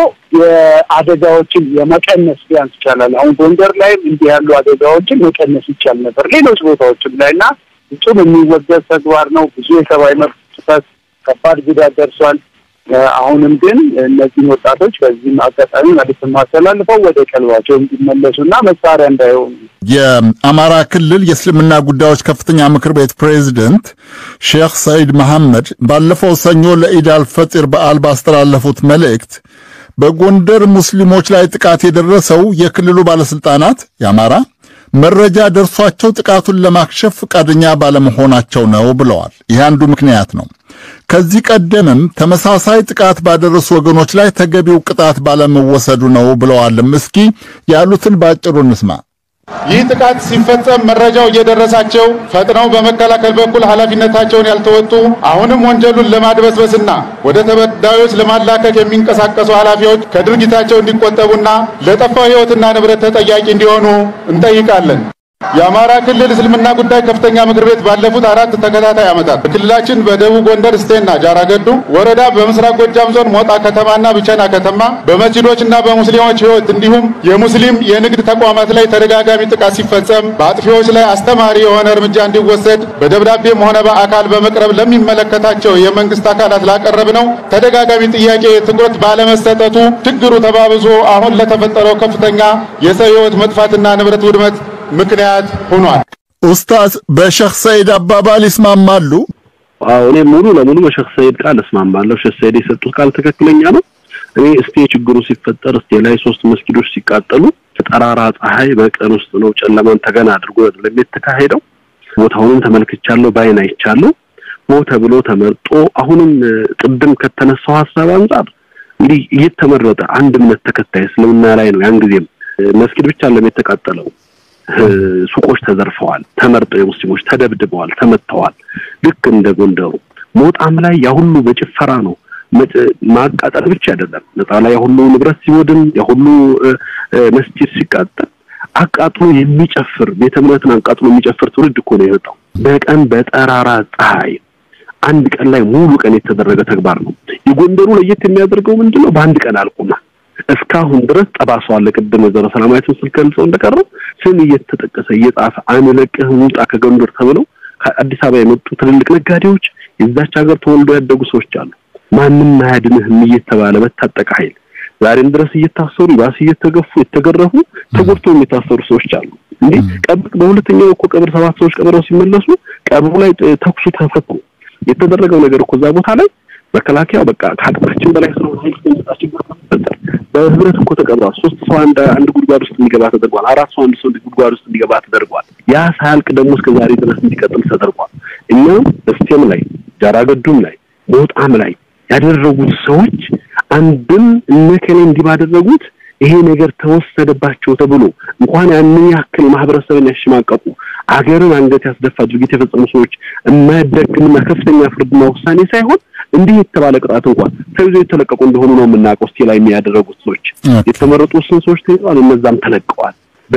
የአደጋዎችን የመቀነስ ቢያንስ ይቻላል። አሁን ጎንደር ላይም እንዲህ ያሉ አደጋዎችን መቀነስ ይቻል ነበር፣ ሌሎች ቦታዎችም ላይ እና ፍጹም የሚወገዝ ተግባር ነው። ብዙ የሰብአዊ መብት ጥሰት፣ ከባድ ጉዳት ደርሷል። አሁንም ግን እነዚህን ወጣቶች በዚህም አጋጣሚ መልዕክት ማስተላልፈው ወደ ቀልባቸው እንዲመለሱና መሳሪያ እንዳይሆኑ የአማራ ክልል የእስልምና ጉዳዮች ከፍተኛ ምክር ቤት ፕሬዝደንት ሼክ ሰኢድ መሐመድ ባለፈው ሰኞ ለኢድ አልፈጢር በዓል ባስተላለፉት መልእክት በጎንደር ሙስሊሞች ላይ ጥቃት የደረሰው የክልሉ ባለስልጣናት የአማራ መረጃ ደርሷቸው ጥቃቱን ለማክሸፍ ፈቃደኛ ባለመሆናቸው ነው ብለዋል። ይህ አንዱ ምክንያት ነው። ከዚህ ቀደምም ተመሳሳይ ጥቃት ባደረሱ ወገኖች ላይ ተገቢው ቅጣት ባለመወሰዱ ነው ብለዋልም። እስኪ ያሉትን በአጭሩ እንስማ። ይህ ጥቃት ሲፈጸም መረጃው እየደረሳቸው ፈጥነው በመከላከል በኩል ኃላፊነታቸውን ያልተወጡ አሁንም ወንጀሉን ለማድበስበስና ወደ ተበዳዮች ለማላከክ የሚንቀሳቀሱ ኃላፊዎች ከድርጊታቸው እንዲቆጠቡና ለጠፋው ሕይወትና ንብረት ተጠያቂ እንዲሆኑ እንጠይቃለን። የአማራ ክልል እስልምና ጉዳይ ከፍተኛ ምክር ቤት ባለፉት አራት ተከታታይ ዓመታት በክልላችን በደቡብ ጎንደር እስቴና ጃራገዱ ወረዳ፣ በምስራቅ ጎጃም ዞን ሞጣ ከተማና ብቸና ከተማ በመስጂዶችና በሙስሊሞች ሕይወት እንዲሁም የሙስሊም የንግድ ተቋማት ላይ ተደጋጋሚ ጥቃት ሲፈጸም በአጥፊዎች ላይ አስተማሪ የሆነ እርምጃ እንዲወሰድ በደብዳቤም ሆነ በአካል በመቅረብ ለሚመለከታቸው የመንግስት አካላት ላቀረብ ነው ተደጋጋሚ ጥያቄ ትኩረት ባለመሰጠቱ ችግሩ ተባብሶ አሁን ለተፈጠረው ከፍተኛ የሰው ሕይወት መጥፋትና ንብረት ውድመት ምክንያት ሆኗል። ኡስታዝ በሼክ ሰኢድ አባባል ይስማማሉ? አዎ እኔ ሙሉ ለሙሉ በሼክ ሰኢድ ቃል እስማማለሁ። ሼክ ሰኢድ የሰጡት ቃል ትክክለኛ ነው። እኔ እስቴ ችግሩ ሲፈጠር እስቴ ላይ ሶስት መስጊዶች ሲቃጠሉ ጠራራ ፀሐይ በቀን ውስጥ ነው ጨለማን ተገና አድርጎ የተካሄደው። ቦታውንም ተመልክቻለሁ፣ ባይን አይቻለሁ። ሆ ተብሎ ተመርጦ አሁንም ቅድም ከተነሳው ሀሳብ አንጻር እንዲህ እየተመረጠ አንድ እምነት ተከታይ እስልምና ላይ ነው። ያን ጊዜም መስጊድ ብቻ ለም የተቃጠለው ሱቆች ተዘርፈዋል፣ ተመርጠው የሙስሊሞች ተደብድበዋል፣ ተመተዋል። ልክ እንደ ጎንደሩ ሞጣም ላይ ያ ሁሉ በጭፈራ ነው። ማቃጠል ብቻ አይደለም ነጣ ላይ ያ ሁሉ ንብረት ሲወድም ያ ሁሉ መስጂድ ሲቃጠል አቃጥሎ የሚጨፍር ቤተ እምነትን አቃጥሎ የሚጨፍር ትውልድ እኮ ነው የመጣው። በቀን በጠራራ ፀሐይ አንድ ቀን ላይ ሙሉ ቀን የተደረገ ተግባር ነው። የጎንደሩ ለየት የሚያደርገው ምንድን ነው? በአንድ ቀን አልቆማ እስካሁን ድረስ ጠባሰው አለ። ቅድም ወይዘሮ ሰላማዊትን ስል ገልጸው እንደቀረው ስም እየተጠቀሰ እየጻፈ አንለቅህም ውጣ ከጎንደር ተብለው ከአዲስ አበባ የመጡ ትልልቅ ነጋዴዎች የዛች ሀገር ተወልደው ያደጉ ሰዎች አሉ። ማንም አያድንህም እየተባለ በታጠቀ ኃይል ዛሬም ድረስ እየታሰሩ ባስ እየተገፉ የተገረፉ ተጎድተው የሚታሰሩ ሰዎች አሉ። እንዴ ቀብር በሁለተኛው እኮ ቀብር ሰባት ሰዎች ቀብረው ሲመለሱ ቀብሩ ላይ ተኩሱ ተፈቱ። የተደረገው ነገር እኮ እዛ ቦታ ላይ መከላከያው በቃ ከአቅማችን በላይ ስለሆነ ኃይል የሚመጣ ችግር ተፈጠረ። በህብረት እኮ ተቀብሯል። ሶስት ሰው አንድ አንድ ጉድጓድ ውስጥ እንዲገባ ተደርጓል። አራት ሰው አንድ ሰው ጉድጓድ ውስጥ እንዲገባ ተደርጓል። ያ ሳያልቅ ደግሞ እስከ ዛሬ ድረስ እንዲቀጥል ተደርጓል። እኛም እስቴም ላይ ጃራገዱም ላይ ሞጣም ላይ ያደረጉት ሰዎች አንድም እነከሌ እንዲህ ባደረጉት ይሄ ነገር ተወሰደባቸው ተብሎ እንኳን ያንን ያክል ማህበረሰብን ያሸማቀቁ አገርን አንገት ያስደፋ ድርጊት የፈጸሙ ሰዎች የማያዳግምና ከፍተኛ ፍርድና ውሳኔ ሳይሆን እንዲህ የተባለ ቅጣት እንኳን ተይዞ የተለቀቁ እንደሆኑ ነው የምናውቀው። እስቴ ላይ የሚያደረጉት ሰዎች የተመረጡ ውስን ሰዎች ተይዘዋል፣ እነዛም ተለቀዋል።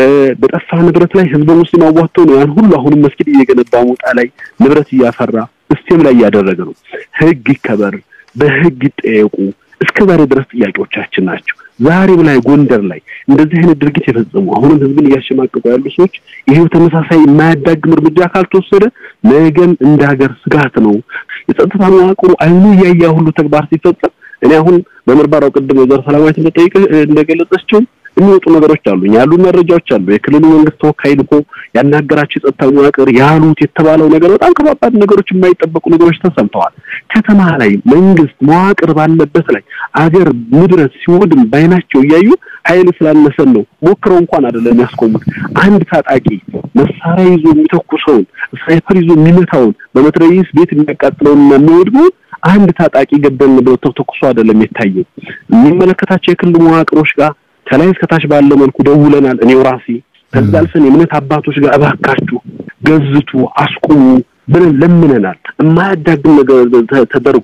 በጠፋ ንብረት ላይ ህዝበ ሙስሊም አዋጥቶ ነው ያን ሁሉ አሁንም መስጊድ እየገነባ ሞጣ ላይ ንብረት እያፈራ እስቴም ላይ እያደረገ ነው። ህግ ይከበር፣ በህግ ይጠየቁ እስከ ዛሬ ድረስ ጥያቄዎቻችን ናቸው። ዛሬም ላይ ጎንደር ላይ እንደዚህ አይነት ድርጊት የፈጸሙ አሁንም ህዝብን እያሸማቀቁ ያሉ ሰዎች ይሄው ተመሳሳይ የማያዳግም እርምጃ ካልተወሰደ ነገም እንደ ሀገር ስጋት ነው። የጸጥታ መዋቅሩ አይኑ እያያ ሁሉ ተግባር ሲፈጸም እኔ አሁን በምርመራው ቅድም ወይዘሮ ሰላማዊት እንደጠይቀ እንደገለጸችው የሚወጡ ነገሮች አሉ፣ ያሉ መረጃዎች አሉ። የክልሉ መንግስት ተወካይ ልኮ ያናገራቸው የጸጥታ መዋቅር ያሉት የተባለው ነገር በጣም ከባባድ ነገሮች፣ የማይጠበቁ ነገሮች ተሰምተዋል። ከተማ ላይ መንግስት መዋቅር ባለበት ላይ አገር ንብረት ሲወድም ባይናቸው እያዩ ኃይል ስላነሰን ነው ሞክረው እንኳን አይደለም ያስቆሙት። አንድ ታጣቂ መሳሪያ ይዞ የሚተኩሰውን ስናይፐር ይዞ የሚመታውን በመትረየስ ቤት የሚያቃጥለውንና የሚወድመውን አንድ ታጣቂ ገደልን ብለው ተኩሶ አይደለም የታየው። የሚመለከታቸው የክልል መዋቅሮች ጋር ከላይ እስከታች ባለ መልኩ ደውለናል። እኔው ራሴ ከዛ አልፈን የእምነት አባቶች ጋር እባካችሁ ገዝቱ፣ አስቁሙ ብለን ለምነናል። የማያዳግም ነገር ተደርጎ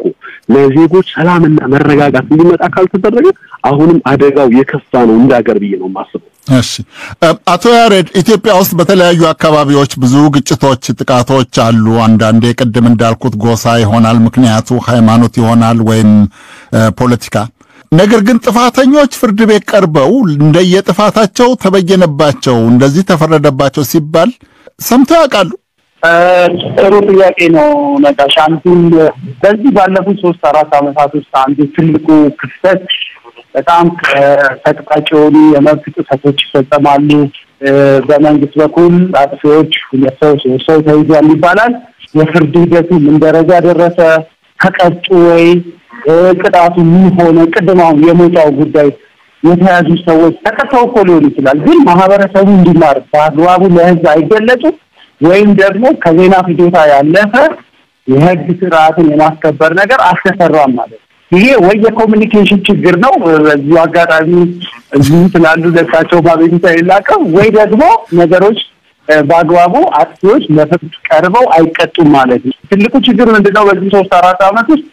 ለዜጎች ሰላምና መረጋጋት እንዲመጣ ካልተደረገ አሁንም አደጋው የከፋ ነው እንደ ሀገር ብዬ ነው የማስበው። እሺ አቶ ያሬድ ኢትዮጵያ ውስጥ በተለያዩ አካባቢዎች ብዙ ግጭቶች፣ ጥቃቶች አሉ። አንዳንዴ ቅድም እንዳልኩት ጎሳ ይሆናል ምክንያቱ፣ ሃይማኖት ይሆናል ወይም ፖለቲካ። ነገር ግን ጥፋተኞች ፍርድ ቤት ቀርበው እንደየጥፋታቸው ተበየነባቸው፣ እንደዚህ ተፈረደባቸው ሲባል ሰምተው ያውቃሉ? ጥሩ ጥያቄ ነው ነጋሽ። አንዱን በዚህ ባለፉት ሶስት አራት ዓመታት ውስጥ አንዱ ትልቁ ክፍተት በጣም ተቅጣጭ የሆኑ የመብት ጥሰቶች ይፈጸማሉ። በመንግስት በኩል አጥፊዎች ሁለት ሰው ሶስት ሰው ተይዟል ይባላል። የፍርድ ሂደቱ ምን ደረጃ ደረሰ? ተቀጡ ወይ? ቅጣቱ ምን ሆነ? ቅድም አሁን የሞጫው ጉዳይ የተያዙ ሰዎች ተቀጥተው እኮ ሊሆን ይችላል፣ ግን ማህበረሰቡ እንዲማር በአግባቡ ለህዝብ አይገለጹም ወይም ደግሞ ከዜና ፍጆታ ያለፈ የህግ ስርዓትን የማስከበር ነገር አልተሰራም ማለት ነው። ይሄ ወይ የኮሚኒኬሽን ችግር ነው፣ በዚሁ አጋጣሚ እዚሁ ስላሉ ለሳቸው ማቤቱታ የላቀው ወይ ደግሞ ነገሮች በአግባቡ አጥፊዎች ለፍርድ ቀርበው አይቀጡም ማለት ነው። ትልቁ ችግር ምንድነው? በዚህ ሶስት አራት ዓመት ውስጥ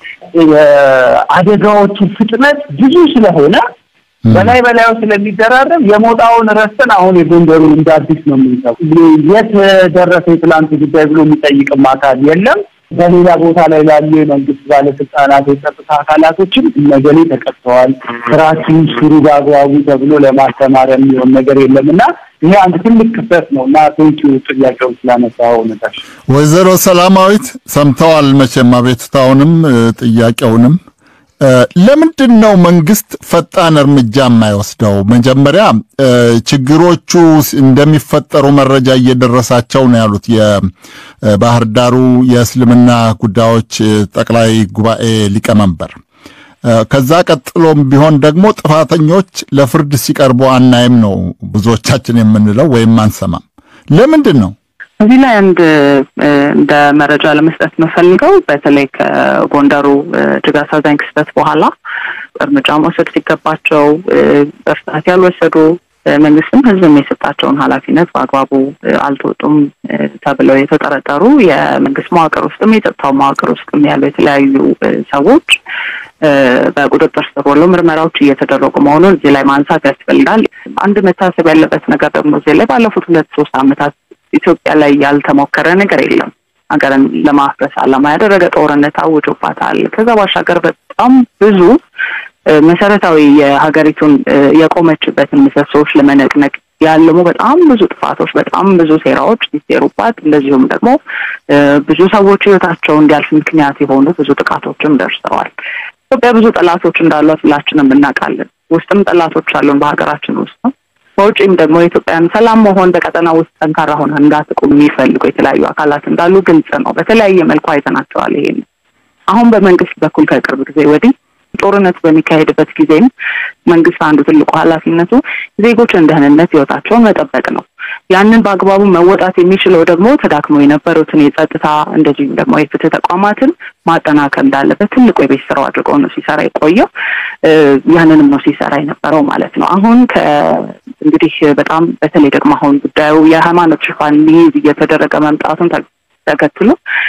የአደጋዎቹ ፍጥነት ብዙ ስለሆነ በላይ በላዩ ስለሚደራረብ የሞጣውን ረስተን አሁን የጎንደሩን እንደ አዲስ ነው የምንሰው። የት ደረሰ የትላንት ጉዳይ ብሎ የሚጠይቅም አካል የለም። በሌላ ቦታ ላይ ላሉ የመንግስት ባለስልጣናት፣ የጸጥታ አካላቶችም እነገሌ ተቀጥተዋል፣ ስራችን ስሩ በአግባቡ ተብሎ ለማስተማር የሚሆን ነገር የለም እና ይሄ አንድ ትልቅ ክፍተት ነው እና ቴንኪዩ ጥያቄውን ስላነሳው ነታሽ። ወይዘሮ ሰላማዊት ሰምተዋል መቼም አቤቱታውንም ጥያቄውንም ለምንድን ነው መንግስት ፈጣን እርምጃ የማይወስደው? መጀመሪያ ችግሮቹ እንደሚፈጠሩ መረጃ እየደረሳቸው ነው ያሉት የባህር ዳሩ የእስልምና ጉዳዮች ጠቅላይ ጉባኤ ሊቀመንበር። ከዛ ቀጥሎም ቢሆን ደግሞ ጥፋተኞች ለፍርድ ሲቀርቡ አናይም ነው ብዙዎቻችን የምንለው ወይም አንሰማም። ለምንድን ነው? እዚህ ላይ አንድ እንደ መረጃ ለመስጠት የምፈልገው በተለይ ከጎንደሩ እጅግ አሳዛኝ ክስተት በኋላ እርምጃ መውሰድ ሲገባቸው በፍጥነት ያልወሰዱ መንግስትም ህዝብም የሰጣቸውን ኃላፊነት በአግባቡ አልተወጡም ተብለው የተጠረጠሩ የመንግስት መዋቅር ውስጥም የጸጥታው መዋቅር ውስጥም ያሉ የተለያዩ ሰዎች በቁጥጥር ስር ውለው ምርመራዎች እየተደረጉ መሆኑን እዚህ ላይ ማንሳት ያስፈልጋል። አንድ መታሰብ ያለበት ነገር ደግሞ እዚህ ላይ ባለፉት ሁለት ሶስት ዓመታት ኢትዮጵያ ላይ ያልተሞከረ ነገር የለም። ሀገርን ለማፍረስ ዓላማ ያደረገ ጦርነት አውጆባታል። ከዛ ባሻገር በጣም ብዙ መሰረታዊ የሀገሪቱን የቆመችበትን ምሰሶዎች ለመነቅነቅ ያለሙ በጣም ብዙ ጥፋቶች፣ በጣም ብዙ ሴራዎች ሲሴሩባት፣ እንደዚሁም ደግሞ ብዙ ሰዎች ህይወታቸው እንዲያልፍ ምክንያት የሆኑ ብዙ ጥቃቶችም ደርሰዋል። ኢትዮጵያ ብዙ ጠላቶች እንዳሏት ሁላችንም እናውቃለን። ውስጥም ጠላቶች አሉን በሀገራችን ውስጥ ነው። በውጭም ደግሞ የኢትዮጵያን ሰላም መሆን በቀጠና ውስጥ ጠንካራ ሆነ እንዳትቆም የሚፈልጉ የተለያዩ አካላት እንዳሉ ግልጽ ነው። በተለያየ መልኩ አይተናቸዋል። ይሄን አሁን በመንግስት በኩል ከቅርብ ጊዜ ወዲህ ጦርነት በሚካሄድበት ጊዜም መንግስት አንዱ ትልቁ ኃላፊነቱ ዜጎችን ደህንነት ህይወታቸውን መጠበቅ ነው። ያንን በአግባቡ መወጣት የሚችለው ደግሞ ተዳክሞ የነበሩትን የጸጥታ እንደዚሁም ደግሞ የፍትህ ተቋማትን ማጠናከር እንዳለበት ትልቁ የቤት ስራው አድርጎ ነው ሲሰራ የቆየው። ያንንም ነው ሲሰራ የነበረው ማለት ነው። አሁን እንግዲህ በጣም በተለይ ደግሞ አሁን ጉዳዩ የሃይማኖት ሽፋን ሊይዝ እየተደረገ መምጣቱን ተከትሎ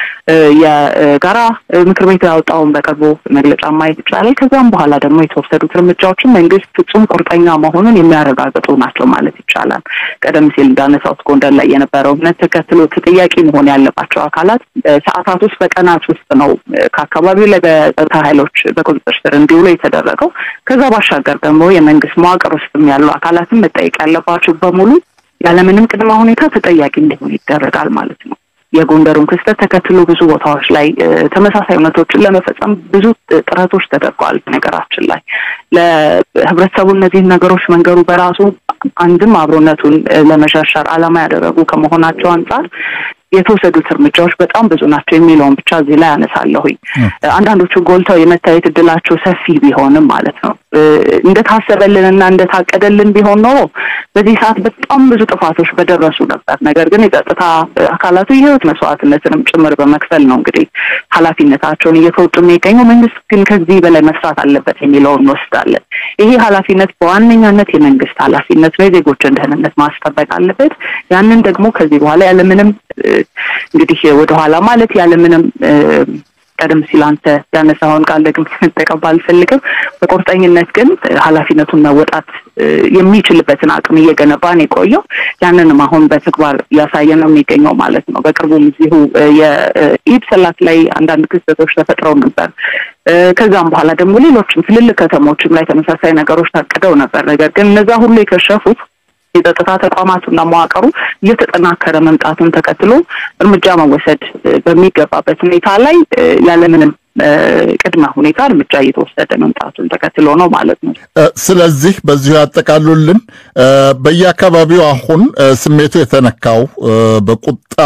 የጋራ ምክር ቤት ያወጣውን በቅርቡ መግለጫ ማየት ይቻላል። ከዛም በኋላ ደግሞ የተወሰዱት እርምጃዎችን መንግስት ፍጹም ቁርጠኛ መሆኑን የሚያረጋግጡ ናቸው ማለት ይቻላል። ቀደም ሲል እንዳነሳሁት ጎንደር ላይ የነበረው እምነት ተከትሎ ተጠያቂ መሆን ያለባቸው አካላት ሰዓታት ውስጥ በቀናት ውስጥ ነው ከአካባቢው ላይ በጸጥታ ኃይሎች በቁጥጥር ስር እንዲውሉ የተደረገው። ከዛ ባሻገር ደግሞ የመንግስት መዋቅር ውስጥም ያሉ አካላትን መጠየቅ ያለባቸው በሙሉ ያለምንም ቅድመ ሁኔታ ተጠያቂ እንዲሆኑ ይደረጋል ማለት ነው። የጎንደሩን ክስተት ተከትሎ ብዙ ቦታዎች ላይ ተመሳሳይ እውነቶችን ለመፈጸም ብዙ ጥረቶች ተደርገዋል። ነገራችን ላይ ለህብረተሰቡ እነዚህን ነገሮች መንገሩ በራሱ አንድም አብሮነቱን ለመሸርሸር ዓላማ ያደረጉ ከመሆናቸው አንጻር የተወሰዱት እርምጃዎች በጣም ብዙ ናቸው የሚለውን ብቻ እዚህ ላይ አነሳለሁኝ። አንዳንዶቹ ጎልተው የመታየት እድላቸው ሰፊ ቢሆንም ማለት ነው እንደታሰበልን እና እንደታቀደልን ቢሆን ኖሮ በዚህ ሰዓት በጣም ብዙ ጥፋቶች በደረሱ ነበር። ነገር ግን የጸጥታ አካላቱ የህይወት መስዋዕትነትንም ጭምር በመክፈል ነው እንግዲህ ኃላፊነታቸውን እየተወጡ የሚገኘው። መንግስት ግን ከዚህ በላይ መስራት አለበት የሚለውን እንወስዳለን። ይሄ ኃላፊነት በዋነኛነት የመንግስት ኃላፊነት ነው። የዜጎችን ደህንነት ማስጠበቅ አለበት። ያንን ደግሞ ከዚህ በኋላ ያለምንም እንግዲህ ወደኋላ ማለት ያለምንም ቀደም ሲል አንተ ያነሳኸውን ቃል ደግሜ መጠቀም ባልፈልግም በቁርጠኝነት ግን ኃላፊነቱን መወጣት የሚችልበትን አቅም እየገነባን የቆየው ያንንም አሁን በተግባር እያሳየ ነው የሚገኘው ማለት ነው። በቅርቡም እዚሁ የኢድ ሰላት ላይ አንዳንድ ክስተቶች ተፈጥረው ነበር። ከዛም በኋላ ደግሞ ሌሎችም ትልልቅ ከተሞችም ላይ ተመሳሳይ ነገሮች ታቅደው ነበር። ነገር ግን እነዛ ሁሉ የከሸፉት የጸጥታ ተቋማቱና መዋቅሩ እየተጠናከረ መምጣቱን ተከትሎ እርምጃ መወሰድ በሚገባበት ሁኔታ ላይ ያለምንም ቅድመ ሁኔታ እርምጃ እየተወሰደ መምጣቱን ተከትሎ ነው ማለት ነው። ስለዚህ በዚሁ ያጠቃሉልን። በየአካባቢው አሁን ስሜቱ የተነካው በቁጣ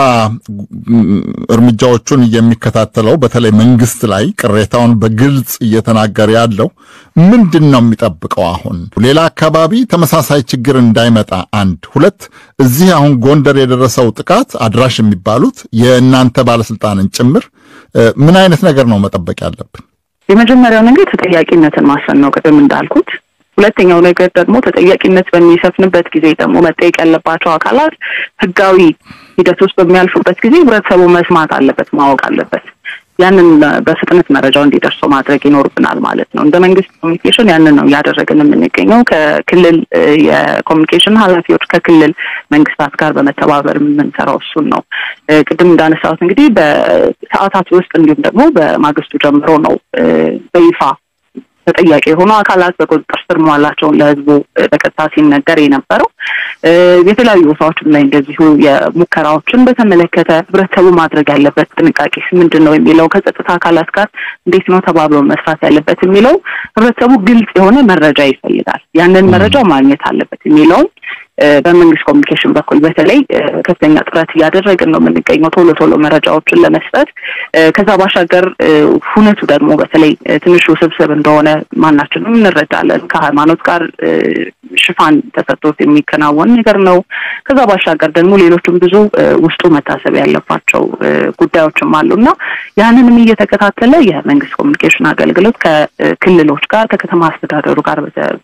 እርምጃዎቹን የሚከታተለው በተለይ መንግስት ላይ ቅሬታውን በግልጽ እየተናገረ ያለው ምንድን ነው የሚጠብቀው? አሁን ሌላ አካባቢ ተመሳሳይ ችግር እንዳይመጣ አንድ ሁለት፣ እዚህ አሁን ጎንደር የደረሰው ጥቃት አድራሽ የሚባሉት የእናንተ ባለስልጣንን ጭምር ምን አይነት ነገር ነው መጠበቅ ያለብን? የመጀመሪያው ነገር ተጠያቂነትን ማስፈን ነው፣ ቅድም እንዳልኩት። ሁለተኛው ነገር ደግሞ ተጠያቂነት በሚሰፍንበት ጊዜ ደግሞ መጠየቅ ያለባቸው አካላት ህጋዊ ሂደት ውስጥ በሚያልፉበት ጊዜ ህብረተሰቡ መስማት አለበት፣ ማወቅ አለበት። ያንን በፍጥነት መረጃው እንዲደርሰው ማድረግ ይኖርብናል ማለት ነው። እንደ መንግስት ኮሚኒኬሽን ያንን ነው እያደረግን የምንገኘው። ከክልል የኮሚኒኬሽን ኃላፊዎች ከክልል መንግስታት ጋር በመተባበር የምንሰራው እሱን ነው። ቅድም እንዳነሳሁት እንግዲህ በሰዓታት ውስጥ እንዲሁም ደግሞ በማግስቱ ጀምሮ ነው በይፋ ተጠያቂ የሆኑ አካላት በቁጥጥር ስር መዋላቸውን ለህዝቡ በቀጥታ ሲነገር የነበረው። የተለያዩ ቦታዎችም ላይ እንደዚሁ የሙከራዎችን በተመለከተ ህብረተሰቡ ማድረግ ያለበት ጥንቃቄ ምንድን ነው የሚለው ከጸጥታ አካላት ጋር እንዴት ነው ተባብሎ መስራት ያለበት የሚለው ህብረተሰቡ ግልጽ የሆነ መረጃ ይፈልጋል። ያንን መረጃ ማግኘት አለበት የሚለውን በመንግስት ኮሚኒኬሽን በኩል በተለይ ከፍተኛ ጥረት እያደረግን ነው የምንገኘው ቶሎ ቶሎ መረጃዎችን ለመስጠት። ከዛ ባሻገር ሁነቱ ደግሞ በተለይ ትንሽ ውስብስብ እንደሆነ ማናችንም እንረዳለን። ከሃይማኖት ጋር ሽፋን ተሰጥቶት የሚከናወን ነገር ነው። ከዛ ባሻገር ደግሞ ሌሎችም ብዙ ውስጡ መታሰብ ያለባቸው ጉዳዮችም አሉ እና ያንንም እየተከታተለ የመንግስት ኮሚኒኬሽን አገልግሎት ከክልሎች ጋር ከከተማ አስተዳደሩ ጋር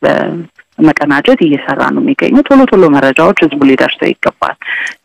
መቀናጀት እየሰራ ነው የሚገኘው። ቶሎ ቶሎ መረጃዎች ህዝቡ ሊደርሰው ይገባል።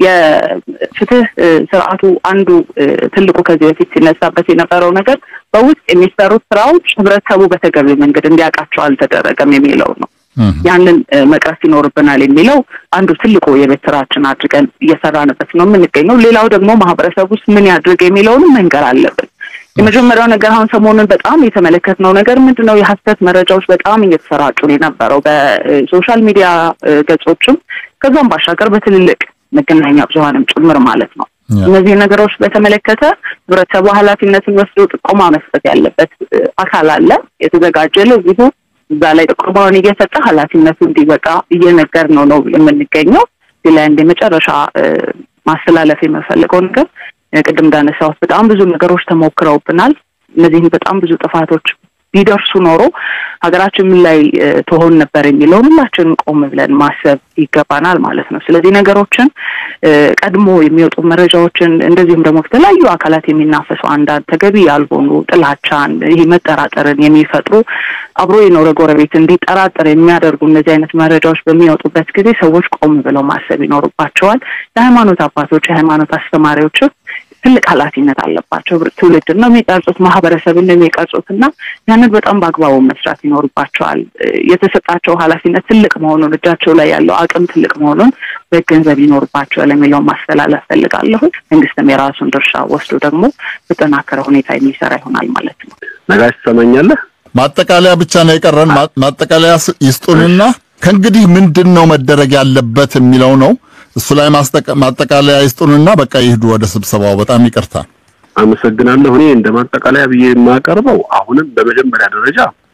የፍትህ ስርዓቱ አንዱ ትልቁ ከዚህ በፊት ሲነሳበት የነበረው ነገር በውስጥ የሚሰሩት ስራዎች ህብረተሰቡ በተገቢ መንገድ እንዲያውቃቸው አልተደረገም የሚለው ነው። ያንን መቅረፍ ይኖርብናል የሚለው አንዱ ትልቁ የቤት ስራችን አድርገን እየሰራንበት ነው የምንገኘው። ሌላው ደግሞ ማህበረሰብ ውስጥ ምን ያድርግ የሚለውንም መንገር አለብን። የመጀመሪያው ነገር አሁን ሰሞኑን በጣም የተመለከትነው ነገር ምንድን ነው? የሀሰት መረጃዎች በጣም እየተሰራጩ ነው የነበረው በሶሻል ሚዲያ ገጾችም ከዛም ባሻገር በትልልቅ መገናኛ ብዙሀንም ጭምር ማለት ነው። እነዚህ ነገሮች በተመለከተ ህብረተሰቡ ኃላፊነትን ወስዶ ጥቆማ መስጠት ያለበት አካል አለ የተዘጋጀ ለዚሁ እዛ ላይ ጥቆማውን እየሰጠ ኃላፊነቱ እንዲበቃ እየነገር ነው ነው የምንገኘው። እዚህ ላይ እንደ መጨረሻ ማስተላለፍ የምፈልገው ነገር ቅድም እንዳነሳሁት በጣም ብዙ ነገሮች ተሞክረውብናል። እነዚህም በጣም ብዙ ጥፋቶች ቢደርሱ ኖሮ ሀገራችን ምን ላይ ትሆን ነበር የሚለውን ሁላችንም ቆም ብለን ማሰብ ይገባናል ማለት ነው። ስለዚህ ነገሮችን ቀድሞ የሚወጡ መረጃዎችን እንደዚሁም ደግሞ ከተለያዩ አካላት የሚናፈሱ አንዳንድ ተገቢ ያልሆኑ ጥላቻን፣ ይህ መጠራጠርን የሚፈጥሩ አብሮ የኖረ ጎረቤት እንዲጠራጠር የሚያደርጉ እነዚህ አይነት መረጃዎች በሚወጡበት ጊዜ ሰዎች ቆም ብለው ማሰብ ይኖርባቸዋል። የሃይማኖት አባቶች፣ የሃይማኖት አስተማሪዎችም ትልቅ ኃላፊነት አለባቸው። ትውልድን ነው የሚቀርጹት፣ ማህበረሰብን ነው የሚቀርጹት እና ያንን በጣም በአግባቡ መስራት ይኖርባቸዋል። የተሰጣቸው ኃላፊነት ትልቅ መሆኑን እጃቸው ላይ ያለው አቅም ትልቅ መሆኑን መገንዘብ ይኖርባቸዋል የሚለውን ማስተላለፍ ፈልጋለሁ። መንግስትም የራሱን ድርሻ ወስዶ ደግሞ በጠናከረ ሁኔታ የሚሰራ ይሆናል ማለት ነው። ነጋሽ ትሰማኛለህ? ማጠቃለያ ብቻ ነው የቀረን። ማጠቃለያ ይስጡንና ከእንግዲህ ምንድን ነው መደረግ ያለበት የሚለው ነው። እሱ ላይ ማጠቃለያ ይስጡንና በቃ ይሄዱ ወደ ስብሰባው። በጣም ይቅርታ። አመሰግናለሁ። እኔ እንደ ማጠቃለያ ብዬ የማቀርበው አሁንም በመጀመሪያ ደረጃ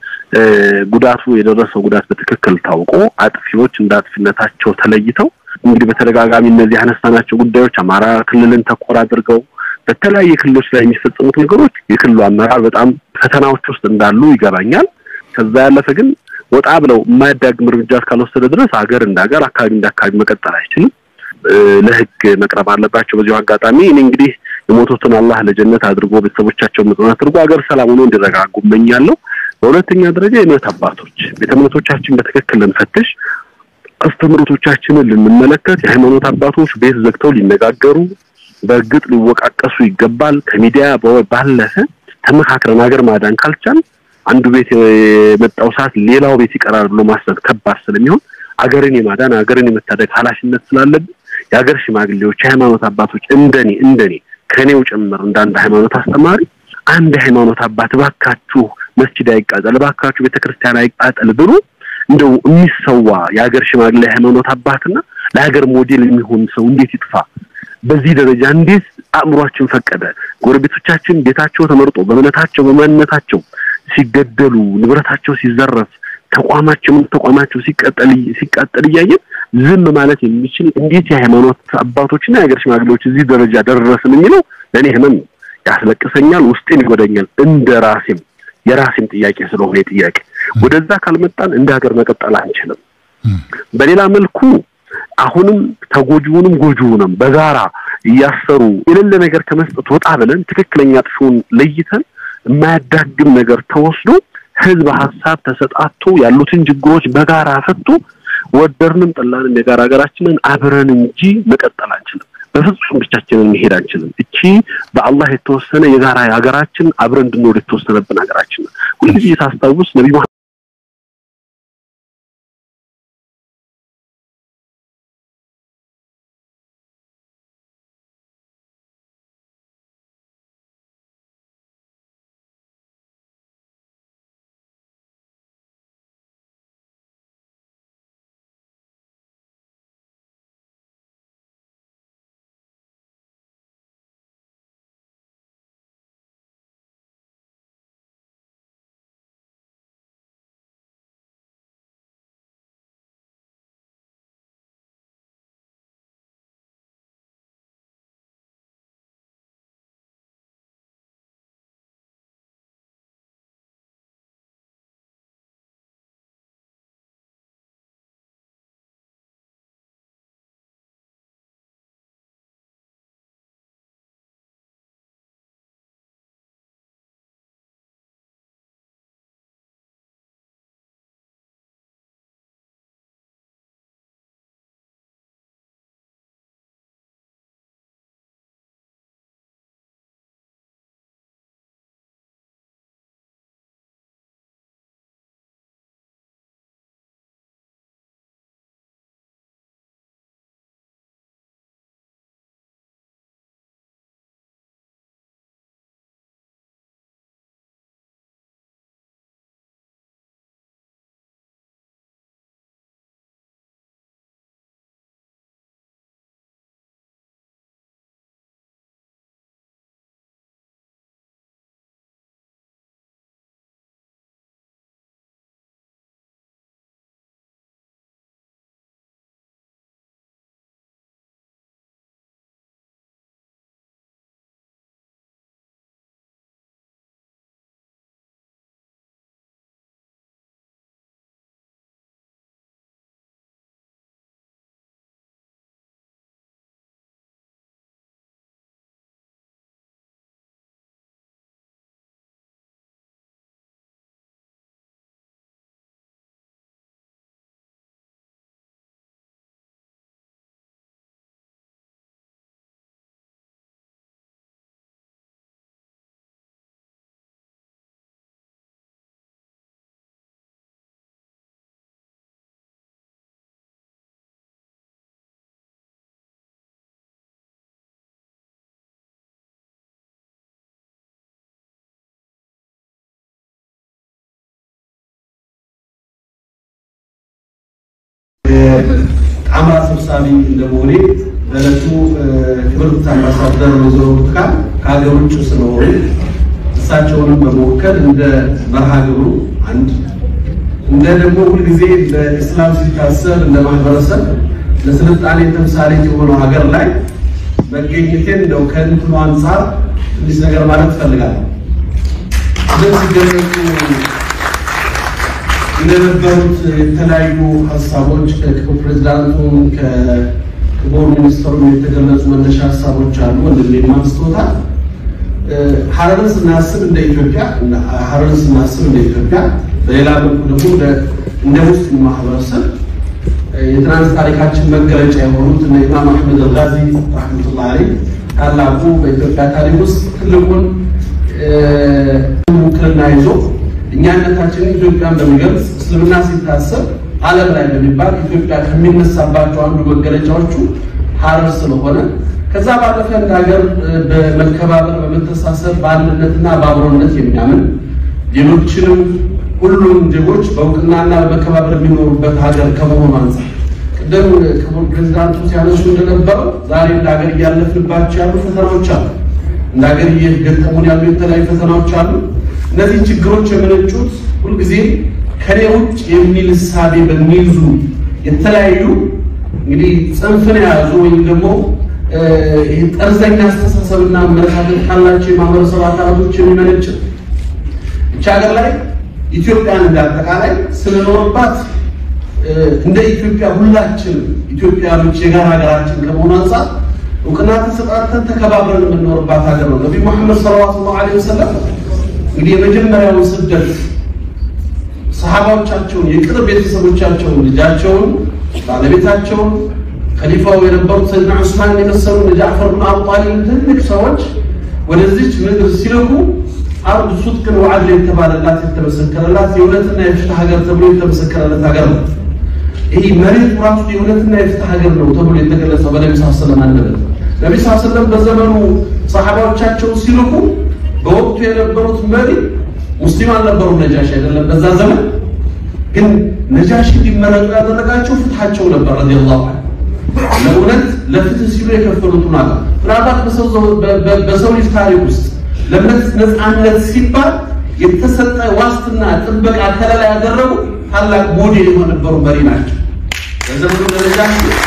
ጉዳቱ የደረሰው ጉዳት በትክክል ታውቆ አጥፊዎች እንደ አጥፊነታቸው ተለይተው እንግዲህ በተደጋጋሚ እነዚህ ያነሳናቸው ጉዳዮች አማራ ክልልን ተኮር አድርገው በተለያየ ክልሎች ላይ የሚፈጸሙት ነገሮች የክልሉ አመራር በጣም ፈተናዎች ውስጥ እንዳሉ ይገባኛል። ከዛ ያለፈ ግን ወጣ ብለው የማያዳግም እርምጃ እስካልወሰደ ድረስ ሀገር እንደ ሀገር አካባቢ እንደ አካባቢ መቀጠል አይችልም። ለህግ መቅረብ አለባቸው። በዚሁ አጋጣሚ እኔ እንግዲህ የሞቱትን አላህ ለጀነት አድርጎ ቤተሰቦቻቸውን መጽናት አድርጎ ሀገር ሰላም ሆኖ እንዲረጋጉ እመኛለሁ። በሁለተኛ ደረጃ የእምነት አባቶች ቤተ እምነቶቻችን በትክክል ልንፈትሽ፣ አስተምህሮቶቻችንን ልንመለከት፣ የሃይማኖት አባቶች ቤት ዘግተው ሊነጋገሩ በእርግጥ ሊወቃቀሱ ይገባል። ከሚዲያ ባለፈ ተመካክረን ሀገር ማዳን ካልቻል አንዱ ቤት የመጣው ሰዓት ሌላው ቤት ይቀራል ብሎ ማሰብ ከባድ ስለሚሆን አገርን የማዳን አገርን የመታደግ ኃላፊነት ስላለብን የሀገር ሽማግሌዎች፣ የሃይማኖት አባቶች እንደኔ እንደኔ ከኔው ጭምር እንደ አንድ ሃይማኖት አስተማሪ አንድ የሃይማኖት አባት እባካችሁ መስጂድ አይቃጠል፣ እባካችሁ ቤተክርስቲያን አይቃጠል ብሎ እንደው የሚሰዋ የሀገር ሽማግሌ ሃይማኖት አባትና ለሀገር ሞዴል የሚሆን ሰው እንዴት ይጥፋ? በዚህ ደረጃ እንዴት አእምሯችን ፈቀደ? ጎረቤቶቻችን ቤታቸው ተመርጦ በእምነታቸው በማንነታቸው ሲገደሉ፣ ንብረታቸው ሲዘረፍ፣ ተቋማቸው ተቋማቸው ሲቀጠል ሲቃጠል እያየን ዝም ማለት የሚችል እንዴት የሃይማኖት አባቶችና የሀገር ሽማግሌዎች እዚህ ደረጃ ደረስን የሚለው ለእኔ ህመም ነው። ያስለቅሰኛል፣ ውስጤን ይጎዳኛል። እንደ ራሴም የራሴም ጥያቄ ስለሆነ ጥያቄ ወደዛ ካልመጣን እንደ ሀገር መቀጠል አንችልም። በሌላ መልኩ አሁንም ተጎጂውንም ጎጂውንም በጋራ እያሰሩ የሌለ ነገር ከመስጠት ወጣ ብለን ትክክለኛ ጥፊውን ለይተን የማያዳግም ነገር ተወስዶ ህዝብ ሀሳብ ተሰጣቶ ያሉትን ችግሮች በጋራ ፈቶ ወደርንም ጠላንም የጋራ ሀገራችንን አብረን እንጂ መቀጠል አንችልም። በፍጹም ብቻችንን መሄድ አንችልም። እቺ በአላህ የተወሰነ የጋራ ሀገራችን አብረን እንድንወድ የተወሰነብን ሀገራችን ነው። ሁልጊዜ ሳስታውስ ነቢ ጣምራ ሰብሳቢ እንደመሆኔ በዕለቱ ክብርት አምባሳደር ወይዘሮ ብርቱካን ከሀገር ውጭ ስለሆኑ እሳቸውንም በመወከል እንደ መርሃ ግብሩ አንድ እንደ ደግሞ ሁልጊዜ በኢስላም ሲታሰብ እንደ ማህበረሰብ ለስልጣኔ ተምሳሌት የሆነው ሀገር ላይ መገኘቴን እንደው ከእንትኑ አንጻር ትንሽ ነገር ማለት እፈልጋለሁ። እንደዚህ ሲገለጹ እንደነበሩት የተለያዩ ሀሳቦች ከክቡር ፕሬዚዳንቱም ከክቡር ሚኒስትሩም የተገለጹ መነሻ ሀሳቦች አሉ። ወንድሜም አንስቶታል። ሀረርን ስናስብ እንደ ኢትዮጵያ ሀረርን ስናስብ እንደ ኢትዮጵያ፣ በሌላ መልኩ ደግሞ እንደ ሙስሊም ማህበረሰብ የትናንት ታሪካችን መገለጫ የሆኑት እነ ኢማም አሕመድ አልጋዚ ረሕመቱላህ ዐለይህ ታላቁ በኢትዮጵያ ታሪክ ውስጥ ትልቁን ውክልና ይዞ እኛነታችንን ኢትዮጵያን በሚገልጽ እስልምና ሲታሰብ ዓለም ላይ በሚባል ኢትዮጵያ ከሚነሳባቸው አንዱ መገለጫዎቹ ሀረር ስለሆነ ከዛ ባለፈ እንደ ሀገር በመከባበር በመተሳሰብ በአንድነትና በአብሮነት የሚያምን ሌሎችንም ሁሉም ዜጎች በእውቅናና በመከባበር የሚኖሩበት ሀገር ከመሆኑ አንጻር ቅድም ክቡር ፕሬዚዳንቱ ሲያነሱ እንደነበረው ዛሬ እንደ ሀገር እያለፍንባቸው ያሉ ፈተናዎች አሉ። እንደ ሀገር እየገጠሙን ያሉ የተለያዩ ፈተናዎች አሉ። እነዚህ ችግሮች የመነጩት ሁልጊዜ ከኔ ውጭ የሚል እሳቤ በሚይዙ የተለያዩ እንግዲህ ጽንፍን የያዙ ወይም ደግሞ ይህ ጠርዘኛ አስተሳሰብና አመለካከት ካላቸው የማህበረሰብ አካላቶች የሚመነጭ ብቻ ሀገር ላይ ኢትዮጵያን እንዳጠቃላይ ስንኖርባት እንደ ኢትዮጵያ ሁላችን ኢትዮጵያኖች የጋራ ሀገራችን ከመሆኑ አንጻር እውቅና ተሰጣተን ተከባብረን የምንኖርባት ሀገር ነው። ነቢዩ መሐመድ ሰለላሁ ዐለይሂ ወሰለም እንግዲህ የመጀመሪያውን ስደት ሰሃባዎቻቸውን የቅርብ ቤተሰቦቻቸውን ልጃቸውን፣ ባለቤታቸውን ከሊፋው የነበሩት ሰይድና ዑስማን የመሰሉ ጃዕፈር ብን አቡ ጣሊብ ትልቅ ሰዎች ወደዚች ምድር ሲልኩ አርድ ሱድቅን ወዐድል የተባለላት የተመሰከረላት የእውነትና የፍትህ ሀገር ተብሎ የተመሰከረለት ሀገር ነው። ይህ መሬቱ ራሱ የእውነትና የፍትህ ሀገር ነው ተብሎ የተገለጸው በነቢ ስ ስለም አንደበት ነቢ ስ ስለም በዘመኑ ሰሓባዎቻቸው ሲልኩ በወቅቱ የነበሩት መሪ ሙስሊም አልነበሩ። ነጃሽ አይደለም በዛ ዘመን ግን ነጃሽ እንዲመረጡ ያደረጋቸው ፍትሃቸው ነበር ረዲየላሁ ዐንሁ ለእውነት ለፍትህ ሲሉ የከፈሉት ዋጋ ምናልባት በሰው ልጅ ታሪክ ውስጥ ለእምነት ነፃነት ሲባል የተሰጠ ዋስትና ጥበቃ ከለላ ያደረጉ ታላቅ ሞዴል የነበሩ መሪ ናቸው። በዘመኑ ደረጃ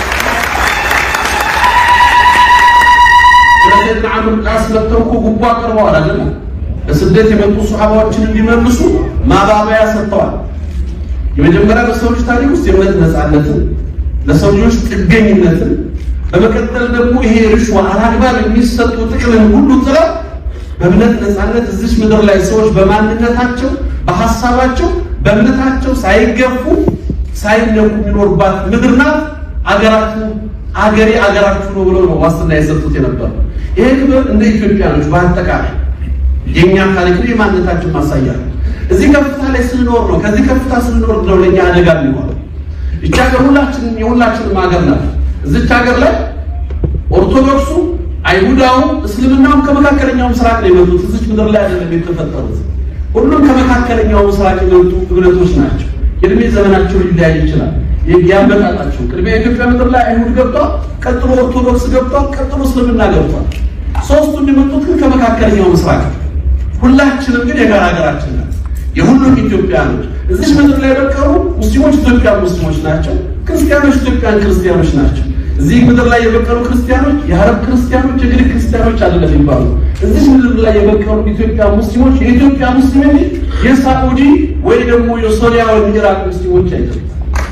ስለዚህ ዓምር ቃስ መጥተው እኮ ጉቦ አቅርበዋል አይደል? በስደት የመጡ ሱሐባዎችን እንዲመልሱ ማባበያ ሰጥተዋል። የመጀመሪያ በሰው ልጅ ታሪክ ውስጥ የእምነት ነፃነትን ለሰው ልጆች ጥገኝነትን በመቀጠል ደግሞ ይሄ ርሽዋ አላግባብ የሚሰጡ ጥቅምን ሁሉ ጥለው በእምነት ነፃነት እዚች ምድር ላይ ሰዎች በማንነታቸው በሀሳባቸው በእምነታቸው ሳይገፉ ሳይነኩ የሚኖርባት ምድር ናት። አገራችሁ አገሬ አገራችሁ ነው ብለው ነው ዋስትና የሰጡት የነበረው። ይሄ ክብር እንደ ኢትዮጵያኖች በአጠቃላይ የእኛ ታሪክ ነው፣ የማንነታችን ማሳያ ነው። እዚህ ከፍታ ላይ ስንኖር ነው ከዚህ ከፍታ ስንኖር ነው ለእኛ አደጋ የሚሆነው። ይቺ ሀገር ሁላችንም የሁላችንም ሀገር ናት። እዚች ሀገር ላይ ኦርቶዶክሱ፣ አይሁዳው፣ እስልምናውም ከመካከለኛው ምስራቅ ነው የመጡት። እዚች ምድር ላይ አይደለም የተፈጠሩት። ሁሉም ከመካከለኛው ምስራቅ የመጡ እምነቶች ናቸው። የእድሜ ዘመናቸው ሊለያይ ይችላል። ያመጣጣቸው ቅድሚያ የኢትዮጵያ ምድር ላይ አይሁድ ገብቷል፣ ቀጥሎ ኦርቶዶክስ ገብቷል፣ ቀጥሎ እስልምና ገብቷል። ሶስቱ የመጡት ግን ከመካከለኛው ምስራቅ፣ ሁላችንም ግን የጋራ ሀገራችን ናት። የሁሉም ኢትዮጵያኖች እዚህ ምድር ላይ የበቀሉ ሙስሊሞች ኢትዮጵያን ሙስሊሞች ናቸው። ክርስቲያኖች ኢትዮጵያን ክርስቲያኖች ናቸው። እዚህ ምድር ላይ የበቀሉ ክርስቲያኖች የአረብ ክርስቲያኖች፣ የግሪክ ክርስቲያኖች አይደለም የሚባሉ እዚህ ምድር ላይ የበቀሉ ኢትዮጵያ ሙስሊሞች የኢትዮጵያ ሙስሊም እንጂ የሳዑዲ ወይ ደግሞ የሶሪያ ወይ ኢራቅ ሙስሊሞች አይደለም።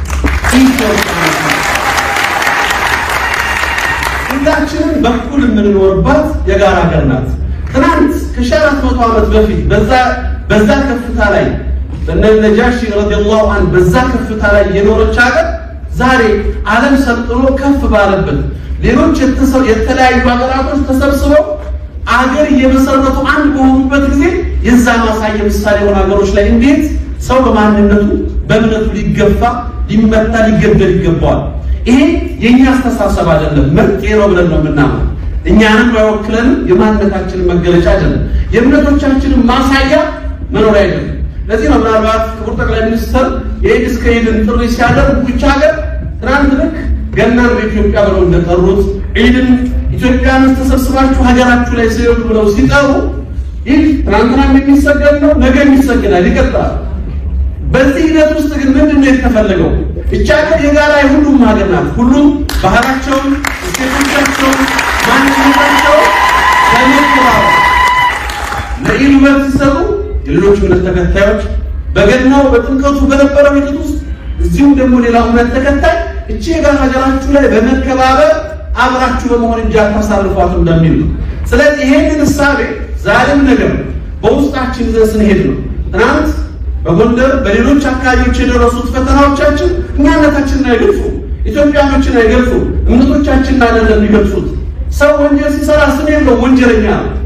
ሁላችንም በኩል የምንኖርባት የጋራ ሀገር ናት። ትናንት ከሺህ አራት መቶ ዓመት በፊት በዛ በዛ ከፍታ ላይ በነ ነጃሺ ረዲየላሁ ዐንሁ በዛ ከፍታ ላይ የኖረች ሀገር ዛሬ ዓለም ሰልጥኖ ከፍ ባለበት ሌሎች የተለያዩ ሀገራቶች ተሰብስበው አገር እየመሰረቱ አንድ በሆኑበት ጊዜ የዛ ማሳየ ምሳሌ የሆኑ ሀገሮች ላይ እንዴት ሰው በማንነቱ በእምነቱ ሊገፋ ሊመታ ሊገደል ይገባዋል። ይሄ የእኛ አስተሳሰብ አይደለም፣ መጤ ነው ብለን ነው የምናምነው። እኛንም አይወክለንም፣ የማንነታችንን መገለጫ አይደለም፣ የእምነቶቻችንን ማሳያ መኖሪያ አይደለም። ለዚህ ነው ምናልባት ክቡር ጠቅላይ ሚኒስትር የኢድ እስከ ኢድን ጥሪ ሲያደርጉ ብቻ ሀገር ትናንት ልክ ገናን በኢትዮጵያ ብለው እንደጠሩት ኢድን ኢትዮጵያን ተሰብስባችሁ ሀገራችሁ ላይ ሲሄዱ ብለው ሲጠሩ ይህ ትናንትናም የሚሰገድ ነው፣ ነገ የሚሰገዳል፣ ይቀጥላል። በዚህ ሂደት ውስጥ ግን ምንድን ነው የተፈለገው? እቻ ሀገር የጋራ የሁሉም ሀገር ናት። ሁሉም ባህላቸውን፣ እሴቶቻቸውን፣ ማንነታቸውን በመከባበር ለኢድ ውበት ሲሰሩ የሌሎች እምነት ተከታዮች በገናው በጥምቀቱ በነበረው ሂደት ውስጥ እዚሁም ደግሞ ሌላው እምነት ተከታይ እቺ የጋራ ሀገራችሁ ላይ በመከባበር አብራችሁ በመሆን እንጂ አታሳልፏት እንደሚል ነው። ስለዚህ ይሄንን እሳቤ ዛሬም ነገር በውስጣችን ይዘን ስንሄድ ነው ትናንት በጎንደር በሌሎች አካባቢዎች የደረሱት ፈተናዎቻችን እኛነታችንን አይገልጹ፣ ኢትዮጵያኖችን አይገልጹ፣ እምነቶቻችንን አይደለም የሚገልጹት። ሰው ወንጀል ሲሰራ ስም የለው ወንጀለኛ ነው።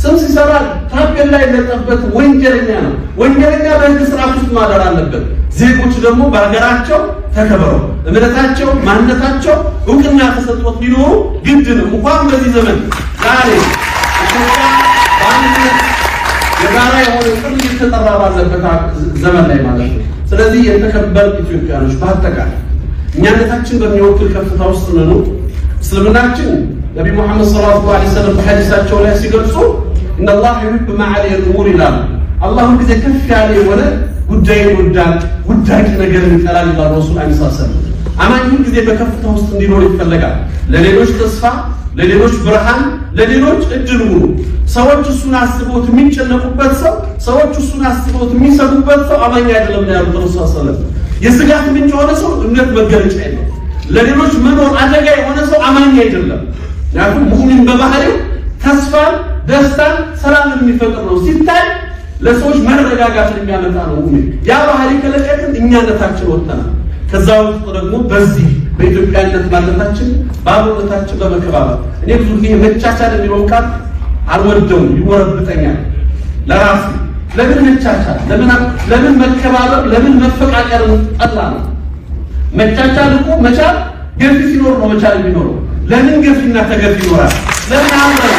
ስም ሲሰራ ታፔላ የለጠበት ወንጀለኛ ነው። ወንጀለኛ በህግ ስርዓት ውስጥ ማደር አለበት። ዜጎች ደግሞ በሀገራቸው ተከብረው እምነታቸው፣ ማንነታቸው እውቅና ተሰጥቶት ሊኖሩ ግድ ነው። እንኳን በዚህ ዘመን ዛሬ ኢትዮጵያ በአንድነት የጋራ የሆነ ጥሪ እየተጠራ ባለበት ዘመን ላይ ማለት ነው። ስለዚህ የተከበር ኢትዮጵያኖች በአጠቃላይ እኛነታችን በሚወክል ከፍታ ውስጥ ነኑ። እስልምናችን ነቢ ሙሐመድ ሰለላሁ ዐለይሂ ወሰለም በሐዲሳቸው ላይ ሲገልጹ ኢነላህ ዩሂቡ መዓሊየ ልኡሙር ይላሉ። አላህ ሁልጊዜ ከፍ ያለ የሆነ ጉዳይን ይወዳል፣ ውዳቂ ነገርን ይጠላል ይላሉ ረሱል ዐለይሂ ሰላም። አማኝ ሁልጊዜ በከፍታ ውስጥ እንዲኖር ይፈለጋል። ለሌሎች ተስፋ፣ ለሌሎች ብርሃን፣ ለሌሎች እድል ሁኑ። ሰዎች እሱን አስበውት የሚጨነቁበት ሰው፣ ሰዎች እሱን አስበውት የሚሰጉበት ሰው አማኝ አይደለም ነው ያሉት ረሱል ሰለላሁ የስጋት ምንጭ የሆነ ሰው እምነት መገለጫ የለው። ለሌሎች መኖር አደጋ የሆነ ሰው አማኝ አይደለም። ምክንያቱም ሙእሚን በባህሪው ተስፋን፣ ደስታን፣ ሰላምን የሚፈጥር ነው። ሲታይ ለሰዎች መረጋጋትን የሚያመጣ ነው ሙእሚን። ያ ባህሪ ከለቀቅን እኛነታችን ወጥተናል። ከዛ ውስጥ ደግሞ በዚህ በኢትዮጵያነት ማለታችን በአብሮነታችን በመከባበር እኔ ብዙ ጊዜ መቻቻል የሚለውን ቃል አልወደውም፣ ይወረብጠኛል ለራሱ ለምን መቻቻል? ለምን ለምን መከባበር? ለምን መፈቃቀርን ጠላ ነው? መቻቻል እኮ መቻል ገፊ ሲኖር ነው መቻል የሚኖረው። ለምን ገፊና ተገፊ ይኖራል? ለምን አብረን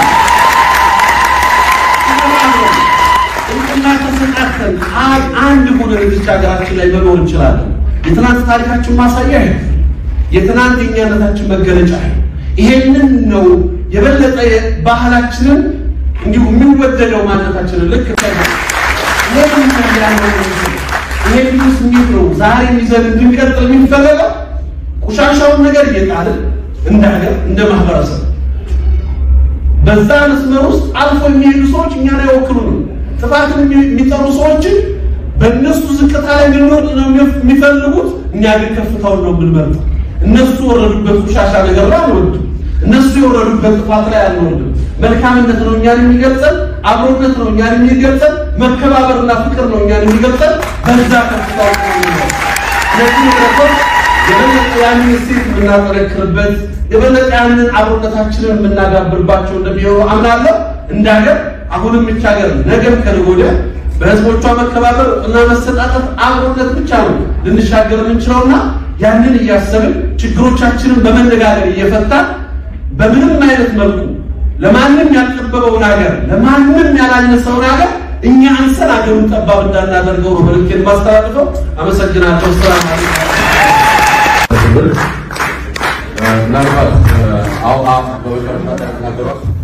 እውቅና ተሰጣተን አንድ ሆነን እዚች ሀገራችን ላይ መኖር እንችላለን። የትናንት ታሪካችን ማሳያ ይሄ የትናንት የኛነታችን መገለጫ ይሄንን ነው የበለጠ ባህላችንን እንዲሁ የሚወደደው ማንነታችንን ልክ ይሄ ልዩ ስሜት ነው ዛሬ ይዘን እንድንቀጥል የሚፈለገው። ቆሻሻውን ነገር እየጣልን እንደ ሀገር እንደ ማህበረሰብ በዛ መስመር ውስጥ አልፎ የሚሄዱ ሰዎች እኛን አይወክሉንም። ጥፋትን የሚጠሩ ሰዎችን በእነሱ ዝቅታ ላይ እንድንወርድ ነው የሚፈልጉት። እኛ ግን ከፍታውን ነው የምንመርጠው። እነሱ የወረዱበት ቆሻሻ ነገር ላይ አንወርድም። እነሱ የወረዱበት ጥፋት ላይ አንወርድም። መልካምነት ነው እኛን የሚገልጸን፣ አብሮነት ነው እኛን የሚገልጸን፣ መከባበርና ፍቅር ነው እኛን የሚገልጸን። በዛ ከፍታ ውስጥ ነው ስለዚህ ረቶች የበለጠ ያንን እሴት የምናጠነክርበት የበለጠ ያንን አብሮነታችንን የምናዳብርባቸው እንደሚሆኑ አምናለሁ። እንደ ሀገር አሁንም ብቻ ሀገር ነገም ከነገ ወዲያ በህዝቦቿ መከባበር እና መሰጣጠት አብሮነት ብቻ ነው ልንሻገር የምንችለውና ያንን እያሰብን ችግሮቻችንን በመነጋገር እየፈታን በምንም አይነት መልኩ ለማንም ያልጠበበውን ሀገር ለማንም ያላነሰውን ሀገር እኛ አንሰን ሀገሩን ጠባብ እንዳናደርገው ነው መልዕክቴን ማስተላልፈው። አመሰግናለሁ። ሰላም ምናልባት አሁን በመጨረሻ ተናገሯት